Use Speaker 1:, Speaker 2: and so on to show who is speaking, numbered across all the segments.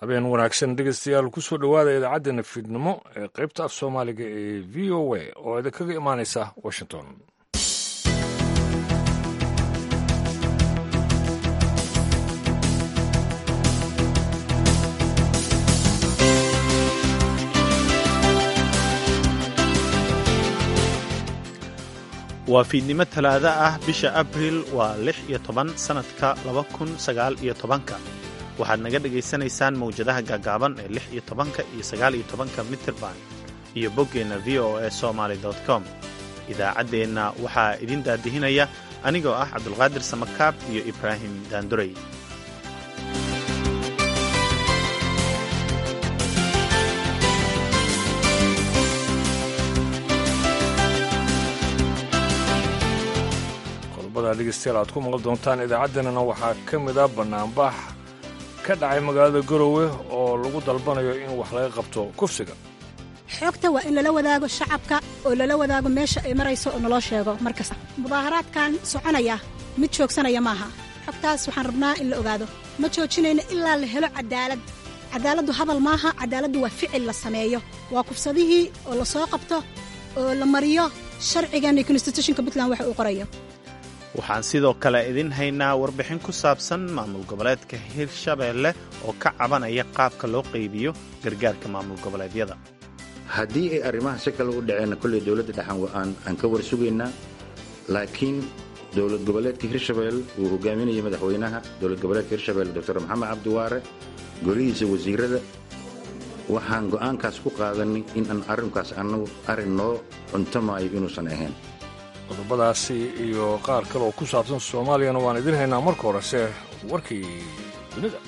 Speaker 1: habeen wanaagsan dhegeystayaal kusoo dhowaada idaacaddeenna fiidnimo ee qaybta af soomaaliga ee v o a oo idinkaga imaanaysa washington
Speaker 2: waa fiidnimo talaado ah bisha abriil waa lix iyo toban sannadka laba kun sagaal iyo tobanka waxaad naga dhegaysanaysaan mawjadaha gaagaaban ee lix iyo tobanka iyo sagaal iyo tobanka mitirban iyo boggeenna v o a somaly com idaacaddeenna waxaa idin daadihinaya anigoo ah cabdulqaadir samakaab iyo ibraahim daandurey
Speaker 1: dhegeystayaal aad ku maqli doontaan idaacaddeenana waxaa ka mid ah bannaanbax ka dhacay magaalada garowe oo lagu dalbanayo in wax laga qabto kufsiga
Speaker 3: xoogta waa in lala wadaago shacabka oo lala wadaago meesha ay marayso oo naloo sheego mar kasta mudaaharaadkan soconaya mid joogsanaya maaha xogtaas waxaan rabnaa in la ogaado ma joojinayno ilaa la helo cadaalad cadaaladdu hadal maaha cadaaladdu waa ficil la sameeyo waa kufsadihii oo la soo qabto oo la mariyo sharcigan iyo konstitutionka puntland waxa uu qorayo
Speaker 2: waxaan sidoo kale idin haynaa warbixin ku saabsan maamul goboleedka hirshabeelle oo ka cabanaya qaabka loo qaybiyo gargaarka maamul goboleedyada
Speaker 4: haddii ay arrimaha si kale u dhaceenna kolley dowladda dhexan aan ka war sugaynaa laakiin dowlad goboleedka hirshabelle uu hogaaminaya madaxweynaha dowlad goboleedka hirshabelle doctor maxamed cabdiwaare golihiisa wasiirada waxaan go'aankaas ku qaadanay in aan arrinkaas annagu arrin noo cuntamaayo inuusan ahayn
Speaker 1: qodobadaasi iyo qaar kale oo ku saabsan soomaaliyana waan idin haynaa marka horese warkii dunida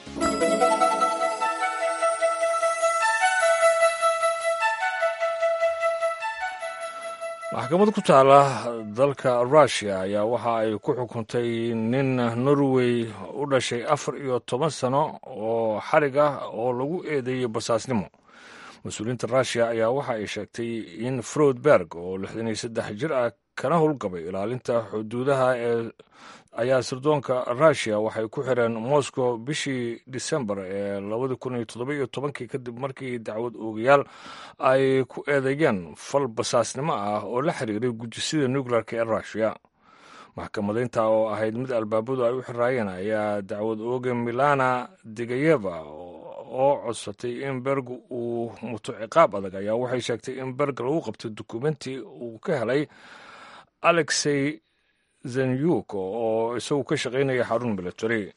Speaker 1: maxkamad ku taala dalka russiya ayaa waxa ay ku xukuntay nin norway u dhashay afar iyo toban sano oo xarig ah oo lagu eedeeyey basaasnimo mas-uuliyiinta russiya ayaa waxa ay sheegtay in froudberg oo lixdan iyo saddex jir ah kana howlgabay ilaalinta xuduudaha ee ayaa sirdoonka russiya waxay ku xireen moscow bishii disembar ee labadi kun iyo toddoba iyo tobankii kadib markii dacwad oogayaal ay ku eedeeyeen fal basaasnimo ah oo la xiriiray gujisida nuclearka ee russiya maxkamadaynta oo ahayd mid albaabadu ay u xiraayeen ayaa dacwad ooga milana digayeva oo codsatay in berg uu muto ciqaab adag ayaa waxay sheegtay in berg lagu qabtay dukumenti uu ka helay alexey zenyuk oo isagu ka shaqaynaya xarun military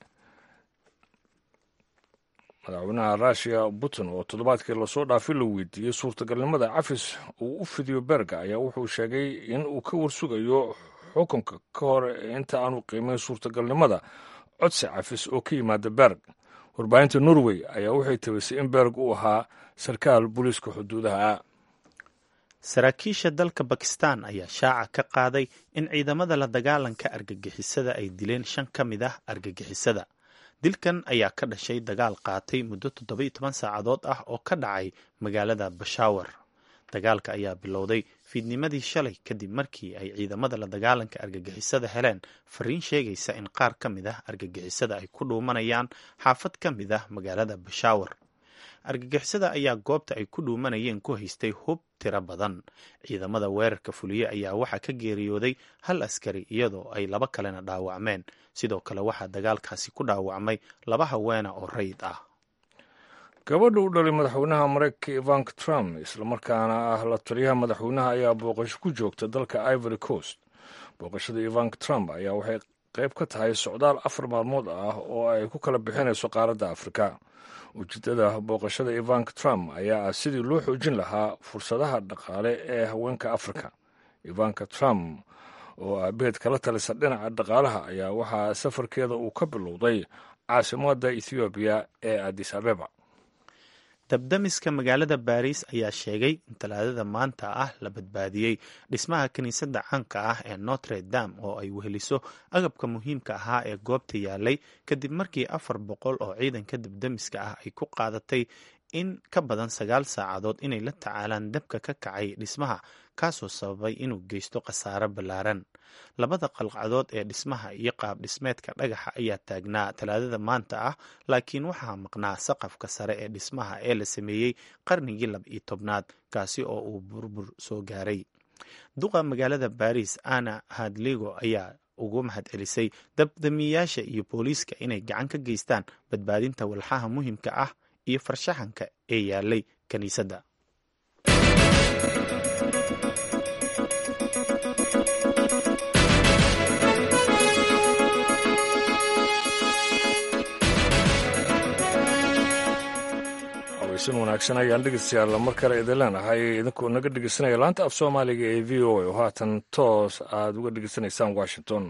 Speaker 1: madaxweynaha russiya putin oo toddobaadkii lasoo dhaafay la weydiiyey suurtagalnimada cafis uu u fidiyo berga ayaa wuxuu sheegay in uu ka warsugayo xukunka ka hor inta aanu qiimeyn suurtagalnimada codsi cafis oo ka yimaada berg warbaahinta norway ayaa waxay tabisay in berg uu ahaa sarkaal booliiska xuduudaha
Speaker 2: saraakiisha dalka bakistan ayaa shaaca ka qaaday in ciidamada la dagaalanka argagixisada ay dileen shan ka mid ah argagixisada dilkan ayaa ka dhashay dagaal qaatay muddo toddoba iyo toban saacadood ah oo ka dhacay magaalada bashaawar dagaalka ayaa bilowday fiidnimadii shalay kadib markii ay ciidamada la dagaalanka argagixisada heleen fariin sheegaysa in qaar ka mid ah argagixisada ay ku dhuumanayaan xaafad ka mid ah magaalada bashaawar argagixisada ayaa goobta ay ku dhuumanayeen ku haystay hub tiro badan ciidamada weerarka fuliye ayaa waxaa ka geeriyooday hal askari iyadoo ay laba kalena dhaawacmeen sidoo kale waxaa dagaalkaasi ku dhaawacmay laba haweena oo rayid ah
Speaker 1: gabadha u dhalay madaxweynaha mareykanka ivank trump islamarkaana ah la taliyaha madaxweynaha ayaa booqasho ku joogta dalka ivory coast booqashada ivank trump ayaa waxay qayb ka tahay socdaal afar maalmood ah oo ay ku kala bixinayso qaaradda afrika ujeedada booqashada ivank trump ayaa ah sidii loo xoojin lahaa fursadaha dhaqaale ee haweenka afrika ivanka trump oo aabaheed kala talisa dhinaca dhaqaalaha ayaa waxaa safarkeeda uu ka bilowday caasimadda ethoobiya ee adis abeba
Speaker 2: dabdamiska magaalada baariis ayaa sheegay in talaadada maanta ah la badbaadiyey dhismaha kiniisadda caanka ah ee notre dame oo ay weheliso agabka muhiimka ahaa ee goobta yaalay kadib markii afar boqol oo ciidanka dabdamiska ah ay ku qaadatay in ka badan sagaal saacadood inay la tacaalaan dabka ka kacay dhismaha kaasoo sababay inuu geysto khasaare ballaaran labada qalcadood ee dhismaha iyo qaab dhismeedka dhagaxa ayaa taagnaa talaadada maanta ah laakiin waxaa maqnaa saqafka sare ee dhismaha ee la sameeyey qarnigii laba iyo tobnaad kaasi oo uu burbur soo gaaray duqa magaalada baris ana hadligo ayaa ugu mahad celisay dabdamiyayaasha iyo booliiska inay gacan ka geystaan badbaadinta walxaha muhiimka ah iyo farshaxanka ee yaalay kiniisadda
Speaker 1: sin wanaagsan ayaan dhegeystayaal mar kale idin leenahay idinkoo naga dhegeysanaya laanta af soomaaliga ee v o a oo haatan toos aad uga dhegeysanaysaan washington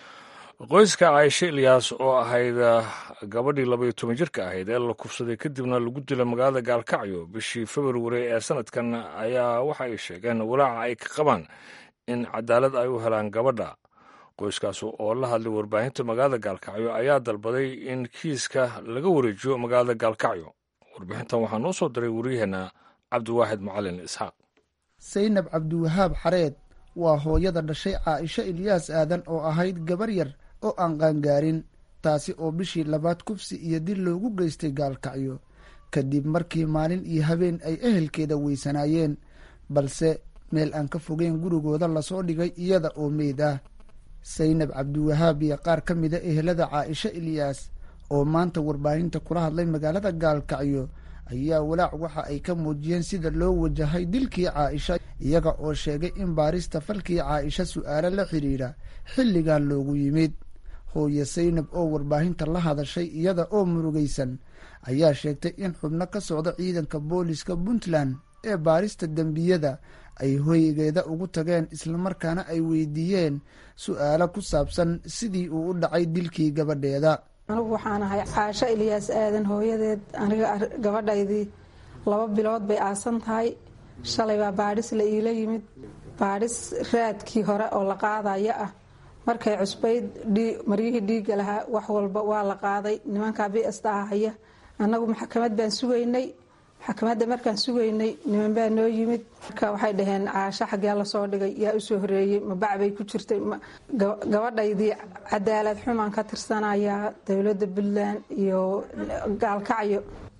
Speaker 1: qoyska caaishe ilyaas oo ahayd gabadhii labaiyo toban jirka ahayd ee la kufsaday kadibna lagu dilay magaalada gaalkacyo bishii februari ee sanadkan ayaa waxa ay sheegeen walaaca ay ka qabaan in cadaalad ay u helaan gabadha qoyskaas oo la hadlay warbaahinta magaalada gaalkacyo ayaa dalbaday in kiiska laga wareejiyo magaalada gaalkacyo warbixintan waxaa noo soo diray waryaheena cabdiwaaxid macalin isxaaq
Speaker 5: saynab cabdiwahaab xareed waa hooyada dhashay caaisho ilyaas aadan oo ahayd gabar yar oo aan qaangaarin taasi oo bishii labaad kufsi iyo dil loogu geystay gaalkacyo kadib markii maalin iyo habeen ay ehelkeeda weysanaayeen balse meel aan ka fogeyn gurigooda lasoo dhigay iyada oo meyd ah saynab cabdiwahaab iyo qaar ka mida ehelada caaisho ilyaas oo maanta warbaahinta kula hadlay magaalada gaalkacyo ayaa walaac waxa ay ka muujiyeen sida loo wajahay dilkii caaisha iyaga oo sheegay in baarista falkii caaisha su-aalo la xidhiidha xilligan loogu yimid hooye saynab oo warbaahinta la hadashay iyada oo murugaysan ayaa sheegtay in xubno ka socda ciidanka booliska puntland ee baarista dembiyada ay hoygeeda ugu tageen islamarkaana ay weydiiyeen su-aalo ku saabsan sidii uu u dhacay dilkii gabadheeda
Speaker 6: anigu waxaan ahay caasho ilyaas aadan hooyadeed aniga gabadhaydii laba bilood bay aasan tahay shalay baa baadhis la iila yimid baadhis raadkii hore oo la qaadaya ah markay cusbayd maryihii dhiigga lahaa wax walba waa la qaaday nimankaa bsta haya annagu maxkamad baan sugaynay maxkamadda markaan sugaynay niman baa noo yimid marka waxay dhaheen caasho xaggee lasoo dhigay yaa usoo horeeyey ma bacbay ku jirtay gabadhaydii cadaalad xumaan ka tirsanayaa dowladda puntland iyo gaalkacyo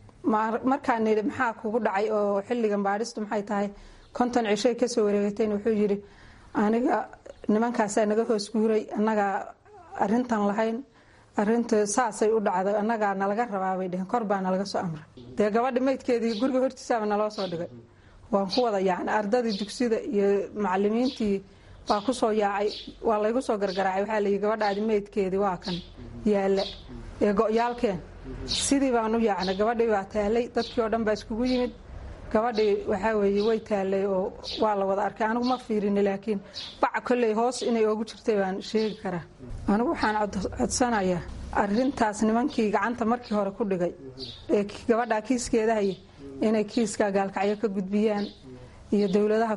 Speaker 6: markaan nidhi maxaa kugu dhacay oo xilligan baadhistu maxay tahay konton cishay kasoo wareegatayn wuxuu yidhi aniga nimankaasaa naga hoos guuray annagaa arintan lahayn arinta saasay u dhacday annagaa nalaga rabaabay dheheen kor baa nalaga soo amray dee gabadha maydkeedii guriga hortiisaaba naloo soo dhigay waan ku wada yaacna ardadii dugsida iyo macalimiintii baa kusoo yaacay waa laygu soo gargaraacay waxaa layihi gabadhaadi maydkeedii waa kan yaalla ee go-yaalkeen sidii baan u yaacnay gabadhii baa taalay dadkii oo dhan baa iskugu yimid gabadhii waxaa weeye way taalay oo waa la wada arkay anigu ma fiirini laakiin bac kolley hoos inay oogu jirtay baan sheegi karaa anigu waxaan codsanayaa arintaas nimankii gacanta markii hore ku dhigay ee gabadhaa kiiskeeda haya inay kiiskaa gaalkacyo ka gudbiyaan iyo dowladaha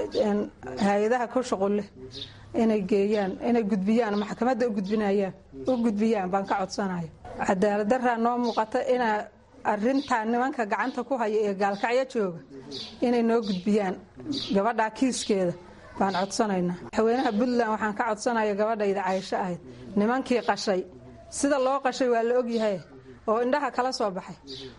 Speaker 6: hay-adaha ku shuqul leh inay geeyaan inay gudbiyaan maxkamadda u gudbinayaan u gudbiyaan baan ka codsanaya cadaalad daraa noo muuqata inaa arintaa nimanka gacanta ku haya ee gaalkacyo jooga inay noo gudbiyaan gabadhaa kiiskeeda baan codsanaynaa madaxweynaha puntland waxaan ka codsanaya gabadhayda caysho ahayd nimankii qashay sida loo qashay waa la ogyahay oo indhaha kala soo baxay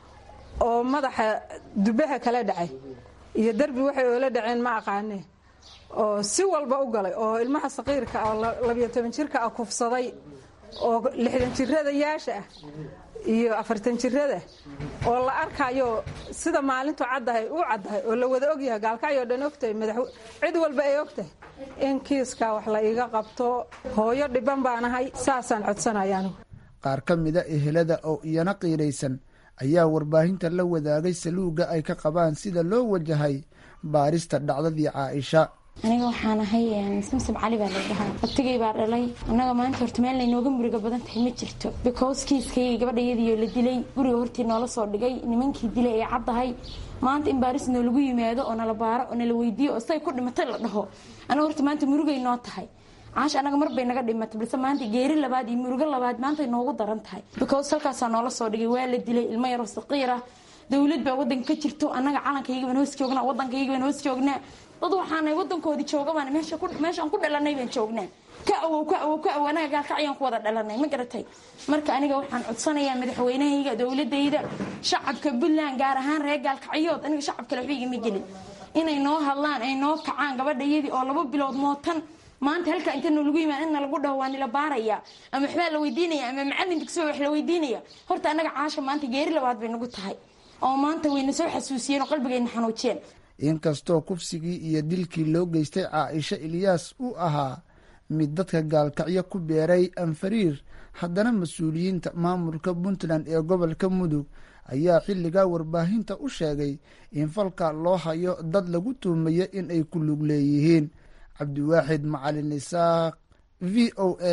Speaker 6: oo madaxa dubaha kala dhacay iyo derbi waxay oola dhaceen ma aqaanee oo si walba u galay oo ilmaha saqiirka oo labiyo toban jirka ah kufsaday oo lixdan jirada yaasha ah iyo afartan jirada oo la arkayo sida maalintu caddahay u caddahay oo la wada ogyahay gaalkacyo dhan ogtahay madax cid walba ay ogtahay in kiiskaa wax la iga qabto hooyo dhiban baanahay saasaan codsanaya anigu
Speaker 5: qaar ka mida ehelada oo iyana qiiraysan ayaa warbaahinta la wadaagay saluuga ay ka qabaan sida loo wajahay baarista dhacdadii caaisha
Speaker 7: aniga waxaan ahay samsam cali baa la dhahaa abtigay baa dhalay annaga maanta horta meel laynooga muriga badan tahay ma jirto because kiiskayga gabadhayadiiyo la dilay guriga hortii noola soo dhigay nimankii dilay ay caddahay maanta in baaris noolagu yimaado oo nala baaro oo nala weydiiyo oo siday ku dhimatay la dhaho anaga horta maanta murugay noo tahay caasha anaga mar bay naga dhimatay balse maanta geeri labaad iyo murugo labaad maantay noogu daran tahay because halkaasaa noola soo dhigay waa la dilay ilmo yaroo saqiir ah dowlad baa wadanka ka jirto annaga calankayaga baan hoos joognaa waddankayga baan hoos joognaa dad waxaanay wadankoodii joogabaan meeshaan ku dhalanay baan joognaa ka awow ka awow ka awow anaga gaalkacyaan ku wada dhalanay ma garatay marka aniga waxaan codsanayaa madaxweynahayga dowladayda shacabka puntland gaar ahaan reer gaalkacyood aniga shacab kale waxba igama gelin inay noo hadlaan ay noo kacaan gabadhayadii oo laba bilood mootan maanta halkaa inta nalagu yimaad inna lagu dhaho waa nila baaraya ama waxbaa la weydiinaya ama macalin dugsiba wax la weydiinaya horta annaga caasha maanta geeri labaad bay nagu tahay oo maanta wayna soo xasuusiyeen oo qalbigayna xanuujiyeen
Speaker 5: inkastoo kufsigii iyo dilkii loo geystay caaisha ilyaas uu ahaa mid dadka gaalkacyo ku beeray anfariir haddana mas-uuliyiinta maamulka puntland ee gobolka mudug ayaa xilligaa warbaahinta u sheegay in falka loo hayo dad lagu tuhmayo in ay ku lug leeyihiin cabdiwaaxid macalin isaaq v o a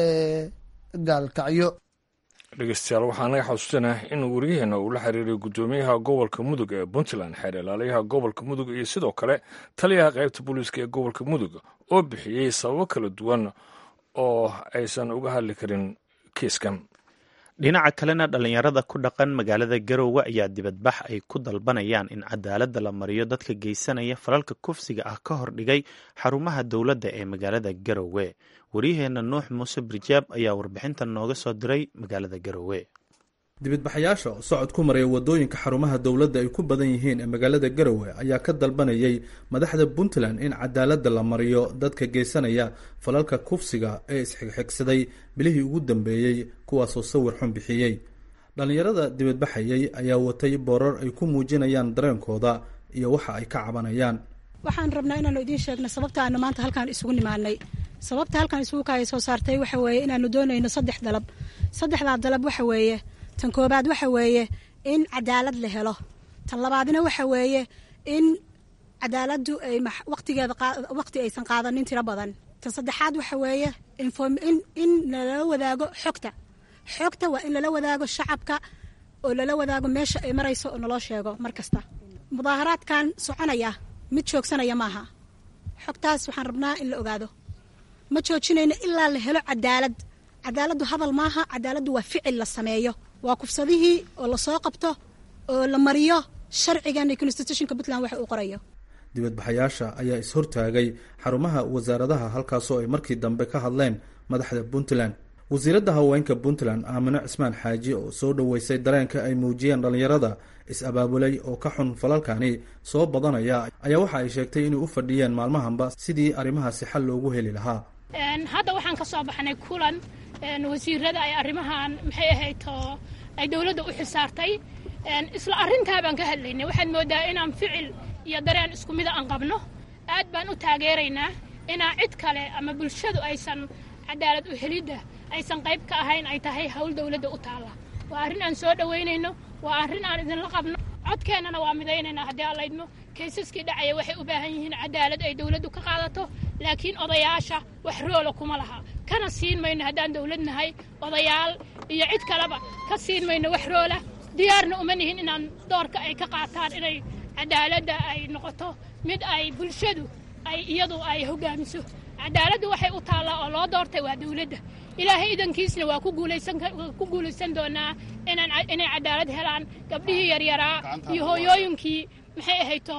Speaker 5: gaalkacyo
Speaker 1: dhegeystayaal waxaa naga xasuusanah in waryaheena uu la xiriiray guddoomiyaha gobolka mudug ee puntland xeer ilaaliyaha gobolka mudug iyo sidoo kale taliyaha qaybta booliiska ee gobolka mudug oo bixiyey sababo kala duwan oo aysan uga hadli karin kiiskan
Speaker 2: dhinaca kalena dhallinyarada ku dhaqan magaalada garowe ayaa dibadbax ay ku dalbanayaan in cadaaladda la mariyo dadka geysanaya falalka kufsiga ah ka hor dhigay xarumaha dowladda ee magaalada garowe waryaheena nuux muuse birjaab ayaa warbixintan nooga soo diray magaalada garowe
Speaker 8: dibadbaxayaasha oo socod ku maraya wadooyinka xarumaha dowladda ay ku badan yihiin ee magaalada garowe ayaa ka dalbanayay madaxda puntland in cadaaladda la mariyo dadka geysanaya falalka kufsiga ee isxigxigsaday bilihii ugu dambeeyey kuwaasoo sawir xun bixiyey dhallinyarada dibadbaxayay ayaa watay boorar ay ku muujinayaan dareenkooda iyo waxa ay ka cabanayaan
Speaker 3: waxaan rabnaa inaanu idiin sheegno sababta aanu maanta halkaan isugu nimaanay sababta halkaan isugu kaaya soo saartay waxa weeye inaanu doonayno saddex dalab saddexdaa dalab waxa weeye tan koobaad waxa weeye in cadaalad la helo tan labaadna waxa weeye in cadaaladdu ay waqtigeeda waqti aysan qaadanin tiro badan tan saddexaad waxa weeye in lala wadaago xogta xogta waa in lala wadaago shacabka oo lala wadaago meesha ay marayso oo naloo sheego mar kasta mudaaharaadkan soconaya mid joogsanaya maaha xogtaas waxaan rabnaa in la ogaado ma joojinayno ilaa la helo cadaalad cadaaladdu hadal maaha cadaaladdu waa ficil la sameeyo waa kufsadihii oo lasoo qabto oo la mariyo sharcigan iyo constitutionka puntland waxa uu qorayo
Speaker 8: dibadbaxayaasha ayaa is-hortaagay xarumaha wasaaradaha halkaasoo ay markii dambe ka hadleen madaxda puntland wasiiradda haweenka puntland aamino cismaan xaaji oo soo dhoweysay dareenka ay muujiyeen dhallinyarada is-abaabulay oo ka xun falalkani soo badanaya ayaa waxa ay sheegtay inay u fadhiyeen maalmahanba sidii arrimahaasi xal loogu heli lahaa
Speaker 9: hadda waxaan ka soo baxnay kulan wasiirada ay arrimahan maxay ahayd oo ay dowladda u xisaartay isla arrintaa baan ka hadlaynay waxaad moodaa inaan ficil iyo dareen isku mida aan qabno aad baan u taageeraynaa inaa cid kale ama bulshadu aysan cadaalad u helidda aysan qayb ka ahayn ay tahay hawl dowladda u taalla waa arrin aan soo dhowaynayno waa arrin aan idinla qabno codkeennana waa midaynaynaa haddii aan laydmo kaysaskii dhacaya waxay u baahan yihiin cadaalad ay dowladdu ka qaadato laakiin odayaasha wax roola kuma laha kana siin mayno haddaan dowlad nahay odayaal iyo cid kaleba ka siin mayno wax roola diyaarna uma nihin inaan doorka ay ka qaataan inay cadaaladda ay noqoto mid ay bulshadu ay iyadu ay hogaamiso cadaaladdu waxay u taallaa oo loo doortay waa dowladda ilaahay idankiisna waa ku guulaysan doonaa inay cadaalad helaan gabdhihii yaryaraa iyo hooyooyinkii maxay ahayto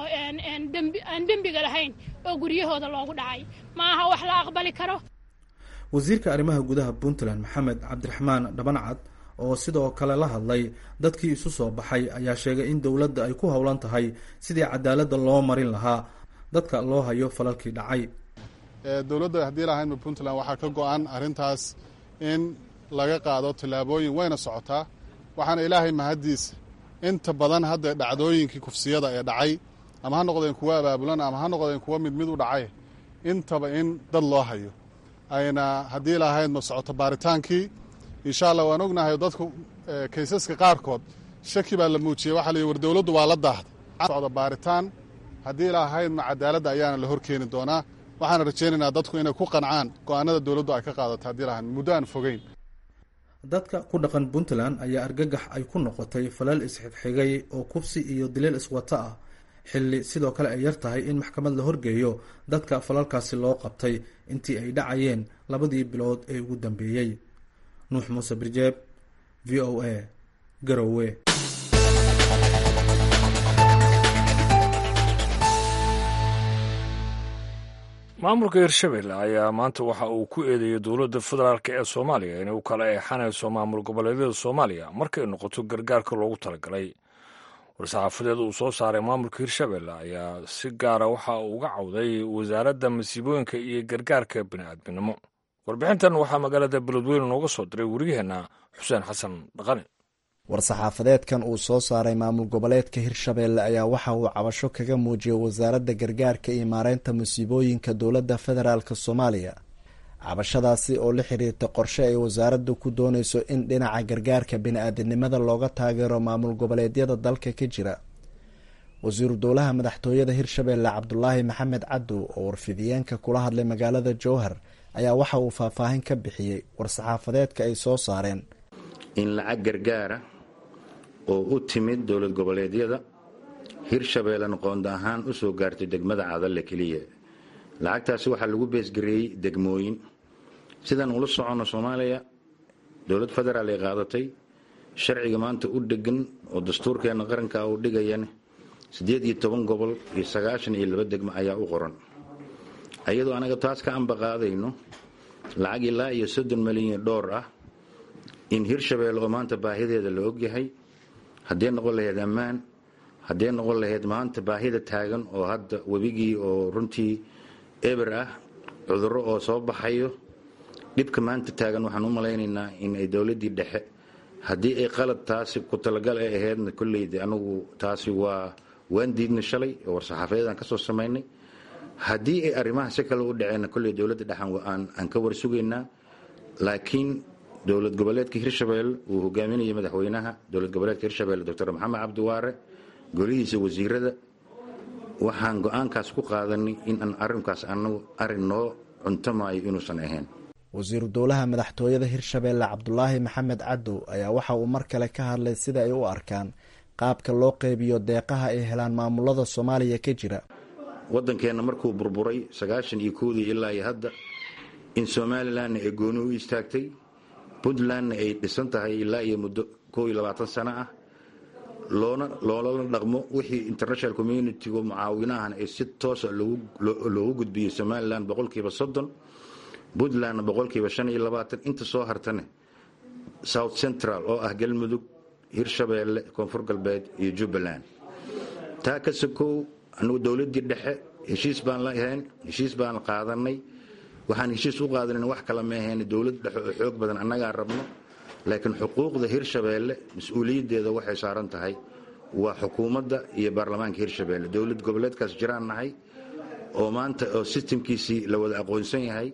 Speaker 9: aan dembiga lahayn oo guryahooda loogu dhacay ma aha wax la aqbali karo
Speaker 8: wasiirka arrimaha gudaha puntland maxamed cabdiraxmaan dhabancad oo sidoo kale la hadlay dadkii isu soo baxay ayaa sheegay in dowladda ay ku howlan tahay sidii cadaaladda loo marin lahaa dadka loo hayo falalkii dhacay
Speaker 10: dowladda haddii lahaynba puntland waxaa ka go-an arrintaas in laga qaado tallaabooyin wayna socotaa waxaana ilaahay mahaddiisa inta badan hadda dhacdooyinkii kufsiyada ee dhacay ama ha noqdeen kuwa abaabulan ama ha noqdeen kuwa mid mid u dhacay intaba in dad loo hayo ayna haddii lahaydma socoto baaritaankii insha allah waan ognahay dadku kaysaska qaarkood shaki baa la muujiyey waxa la yidhi war dowladdu waa la daahday socda baaritaan haddii lahaydma cadaaladda ayaana la horkeeni doonaa waxaana rajaynaynaa dadku inay ku qancaan go-aanada dowladdu ay ka qaadato haddii lahayd muddo aan fogeyn
Speaker 8: dadka ku dhaqan puntland ayaa argagax ay ku noqotay falal isxigxigay oo kubsi iyo dileel iswata ah xilli sidoo kale ay yar tahay in maxkamad la horgeeyo dadka falalkaasi loo qabtay intii ay dhacayeen labadii bilood ee ugu dambeeyey nuux muuse birjeeb v o a garowe
Speaker 1: maamulka hirshabelle ayaa maanta waxa uu ku eedeeyey dowladda federaalk ee soomaaliya inay u kala eexanayso maamul goboleedyada soomaaliya markay noqoto gargaarka loogu talagalay war-saxaafadeed uu soo saaray maamulka hirshabelle ayaa si gaara waxa uu uga cawday wasaaradda masiibooyinka iyo gargaarka bini'aadminimo warbixintan waxaa magaalada beledweyne nooga soo diray wariyaheenna xuseen xasan dhaqane
Speaker 11: war-saxaafadeedkan uu soo saaray maamul goboleedka hirshabelle ayaa waxa uu cabasho kaga muujiyey wasaaradda gargaarka iyo maareynta musiibooyinka dowladda federaalk soomaaliya cabashadaasi oo la xiriirta qorshe ay wasaaraddu ku dooneyso in dhinaca gargaarka bini-aadinimada looga taageero maamul goboleedyada dalka ka jira wasiiru dowlaha madaxtooyada hirshabelle cabdulaahi maxamed cadow oo warfidiyeenka kula hadlay magaalada jowhar ayaa waxa uu faahfaahin ka bixiyey war-saxaafadeedka ay soo saareen
Speaker 4: in lacag gargaara oo u timid dowlad goboleedyada hirshabeellena qoonda ahaan u soo gaartay degmada cadalle keliya lacagtaasi waxaa lagu beesgareeyey degmooyin sidaan ula soconno soomaaliya dowlad federaal ay qaadatay sharciga maanta u dhegan oo dastuurkeenna qaranka uu dhigayane siddeed iyo toban gobol iyo sagaashan iyo laba degmo ayaa u qoran ayadoo anaga taas ka ambaqaadayno lacag ilaa iyo soddon malyan dhowr ah in hirshabelle oo maanta baahideeda la ogyahay haddee noqon lahayd ammaan haddee noqon lahayd maanta baahida taagan oo hadda webigii oo runtii eber ah cudurro oo soo baxayo dhibka maanta taagan waxaan u malaynaynaa in ay dowladdii dhexe haddii ay qalad taasi ku talagal ay ahaydna kolleyda anagu taasi waa waan diidnay shalay oo war-saxaafadeedaan ka soo samaynay haddii ay arrimaha si kale u dhaceenna kolley dowladda dhexan aan ka warsugaynaa laakiin dowlad goboleedka hirshabelle uu hogaaminayay madaxweynaha dowlad goboleedka hirshabelle doctor maxamed cabdiwaare golihiisa wasiirada waxaan go-aankaas ku qaadanay in aan arrinkaas anagu arrin noo cuntamayo inuusan ahayn
Speaker 11: wasiiru dowlaha madaxtooyada hirshabelle cabdulaahi maxamed cadow ayaa waxa uu mar kale ka hadlay sida ay u arkaan qaabka loo qeybiyo deeqaha ay helaan maamulada soomaaliya ka jira
Speaker 4: waddankeenna markuu burburay sagaashan iyo kowdii ilaa iyo hadda in somalilanna ay gooni u istaagtay puntlandna ay dhisan tahay ilaa iyo muddo kow iyo labaatan sano ah loona loolala dhaqmo wixii international communitiga mucaawinahan ay si toosa loogu gudbiyey somalilan boqolkiiba soddon puntlandna boqolkiiba shan iyo labaatan inta soo hartane south central oo ah galmudug hirshabeelle koonfur galbeed iyo jubbaland taa ka sokow anugu dowladdii dhexe heshiis baan la ahayn heshiis baan qaadanay waxaan heshiis u qaadanan wax kala ma ahayn dowlad dhexe oo xoog badan annagaa rabno laakiin xuquuqda hirshabeelle mas-uuliyaddeeda waxay saaran tahay waa xukuumadda iyo baarlamaanka hirshabeelle dowlad goboleedkaas jiraan nahay oo maanta oo sistamkiisii la wada aqoonsan yahay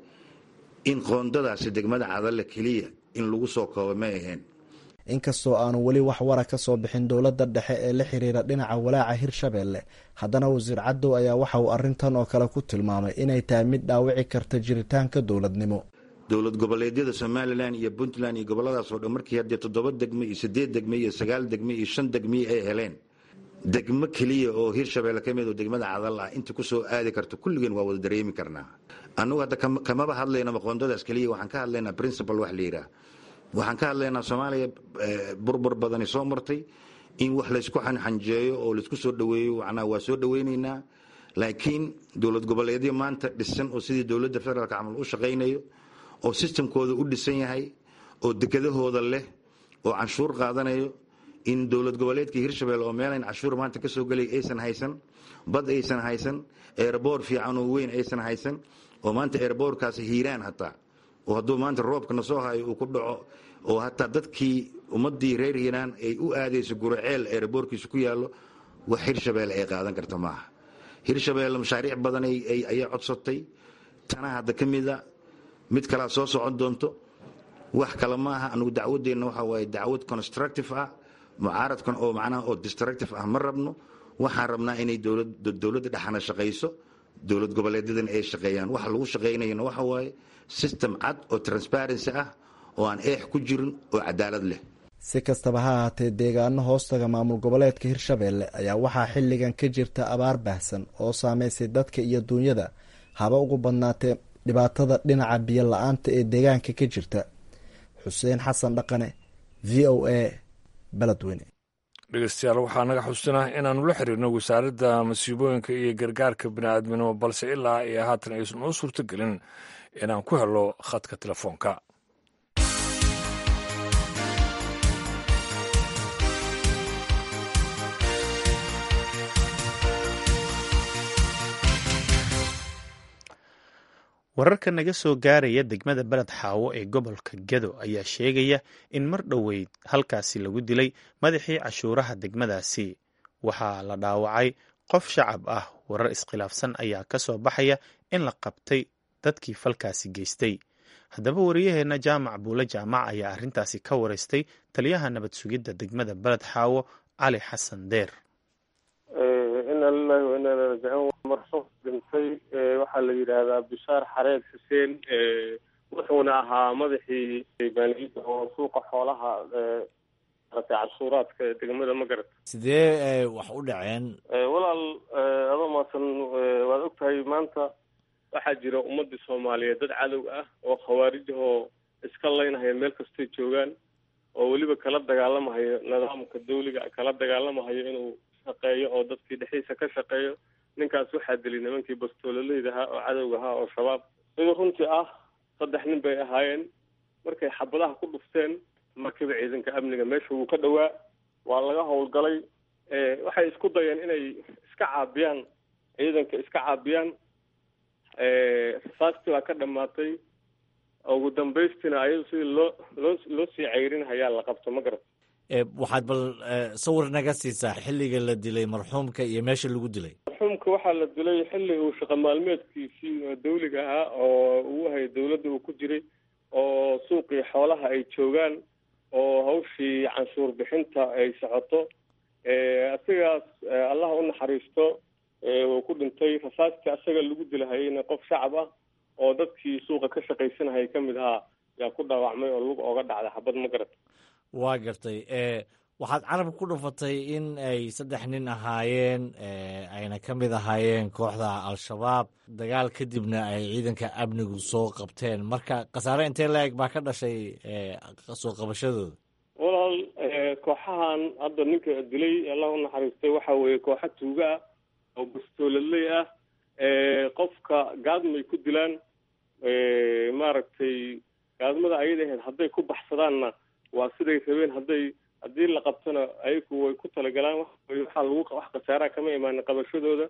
Speaker 4: in qoondadaasi degmada cadalle keliya in lagu soo koobo may ahayn
Speaker 11: inkastoo aanu weli wax wara ka soo bixin dowladda dhexe ee la xiriira dhinaca walaaca hirshabelle haddana wasiir cadow ayaa waxa uu arrintan oo kale ku tilmaamay inay tahay mid dhaawici karta jiritaanka dowladnimo
Speaker 4: dowlad goboleedyada somalilan iyo puntland iyo goboladaas oo dhan markii haddee toddoba degme iyo siddeed degme iyo sagaal degme iyo shan degmii ay heleen degmo keliya oo hirshabelle ka mid oo degmada cadal ah inta ku soo aadi karto kulligeen waa wada dareemi karnaa annugu hadda kamaba hadlaynaba qoondadaas keliya waxaan ka hadlaynaa principal wax la yidhaah waxaan ka hadlaynaa soomaaliya burbur badani soo martay in wax laysku xanxanjeeyo oo laysku soo dhaweeyo macnaa waa soo dhawaynaynaa laakiin dowlad goboleedyo maanta dhisan oo sidii dowladda federaalka camal u shaqaynayo oo sistamkooda u dhisan yahay oo dekedahooda leh oo canshuur qaadanayo in dowlad goboleedka hirshabelle oo meelayn canshuur maanta ka soo gelay aysan haysan bad aysan haysan eeraboor fiican oo weyn aysan haysan oo maanta eeraboorkaasi hiiraan hataa oo hadduu maanta roobkana soo hayo uu ku dhaco oo hataa dadkii ummadii reer hiiraan ay u aadayso guraceel eeraboorkiisa ku yaallo wax hirshabelle ay qaadan karta maaha hirshabelle mashaariic badan ayay codsatay tana hadda ka mida mid kalaa soo socon doonto wax kale maaha anugu dacwadeenna waxa waaye dacwad constructive ah mucaaradkan oo macnaha oo destructive ah ma rabno waxaan rabnaa inay dowladda dhexana shaqayso dowlad goboleedyadan ay shaqeeyaan waxa lagu shaqaynayana waxa waaye system cad oo transparency ah oo aan eex ku jirin oo cadaalad leh
Speaker 11: si kastaba ha ahaatee deegaano hoostaga maamul goboleedka hirshabelle ayaa waxaa xilligan ka jirta abaar baahsan oo saameysay dadka iyo duunyada haba ugu badnaatee dhibaatada dhinaca biyo la-aanta ee deegaanka ka jirta xuseen xasan dhaqane v o a beledweyne
Speaker 1: dhegeystayaal waxaa naga xusina inaannu la xiriirno wasaaradda masiibooyinka iyo gargaarka bini'aadminimo balse ilaa iyo haatan aysan noo suurto gelin inaan ku helo khadka telefoonka
Speaker 2: wararka naga soo gaaraya degmada beled xaawo ee gobolka gedo ayaa sheegaya in mar dhoweyd halkaasi lagu dilay madaxii cashuuraha degmadaasi waxaa la dhaawacay qof shacab ah warar iskhilaafsan ayaa ka soo baxaya in la qabtay dadkii falkaasi geystay haddaba wariyaheenna jaamac buule jaamac ayaa arrintaasi ka wareystay taliyaha nabad sugidda degmada beled xaawo cali xasan deer
Speaker 12: ina lilahi wa inaa rajicuun marxuum dhintay waxaa la yidhaahdaa bishaar xareed xuseen wuxuuna ahaa madaxii maaliyadda oo suuqa xoolaha maratay cashuuraadka ee degmada magarat
Speaker 13: sidee wax u dhaceen
Speaker 12: walaal adoo maasan waad og tahay maanta waxaa jira ummadii soomaaliyeed dad cadow ah oo khawaarijahoo iska laynahaya meel kastay joogaan oo weliba kala dagaalamahayo nidaamka dawliga kala dagaalamahayo inuu shaqeeyo oo dadkii dhexdiisa ka shaqeeyo ninkaas waxaa dilay nimankii bastoololeyda ahaa oo cadowga ahaa oo shabaab sidii runtii ah saddex nin bay ahaayeen markay xabadaha ku dhufteen markiiba ciidanka amniga meesha wuu ka dhowaa waa laga howlgalay waxay isku dayeen inay iska caabiyaan ciidanka iska caabiyaan rasaastii baa ka dhamaatay ugu dambaystina ayadu sidii loo loo loo sii ceyrin hayaa la qabto ma garat
Speaker 13: waxaad bal sawir naga siisaa xilliga la dilay marxuumka iyo meesha lagu dilay
Speaker 12: marxuumka waxaa la dilay xilli uu shaqo maalmeedkiisii dawliga ahaa oo uu hayay dawladda uu ku jiray oo suuqii xoolaha ay joogaan oo hawshii canshuur bixinta ay socoto asigaas allaha u naxariisto wuu ku dhintay rasaastii asaga lagu dilahayeyna qof shacab ah oo dadkii suuqa ka shaqaysanahayay ka mid ahaa yaa ku dhaawacmay oo lug ooga dhacday xabad ma garata
Speaker 13: waa gartay waxaad carab ku dhufatay in ay saddex nin ahaayeen ayna ka mid ahaayeen kooxda al-shabaab dagaal kadibna ay ciidanka amnigu soo qabteen marka khasaare intee la-eg baa ka dhashay soo qabashadooda
Speaker 12: walaal kooxahan hadda ninka dilay allah u naxariistay waxa weeye kooxa tuuga ah oo bastooladley ah qofka gaadmay ku dilaan maaragtay gaadmada ayada ahayd hadday ku baxsadaanna waa siday rabeen hadday haddii la qabtona ayagu way ku talagalaan waxaa lagu wax khasaaraha kama imaanin qabashadooda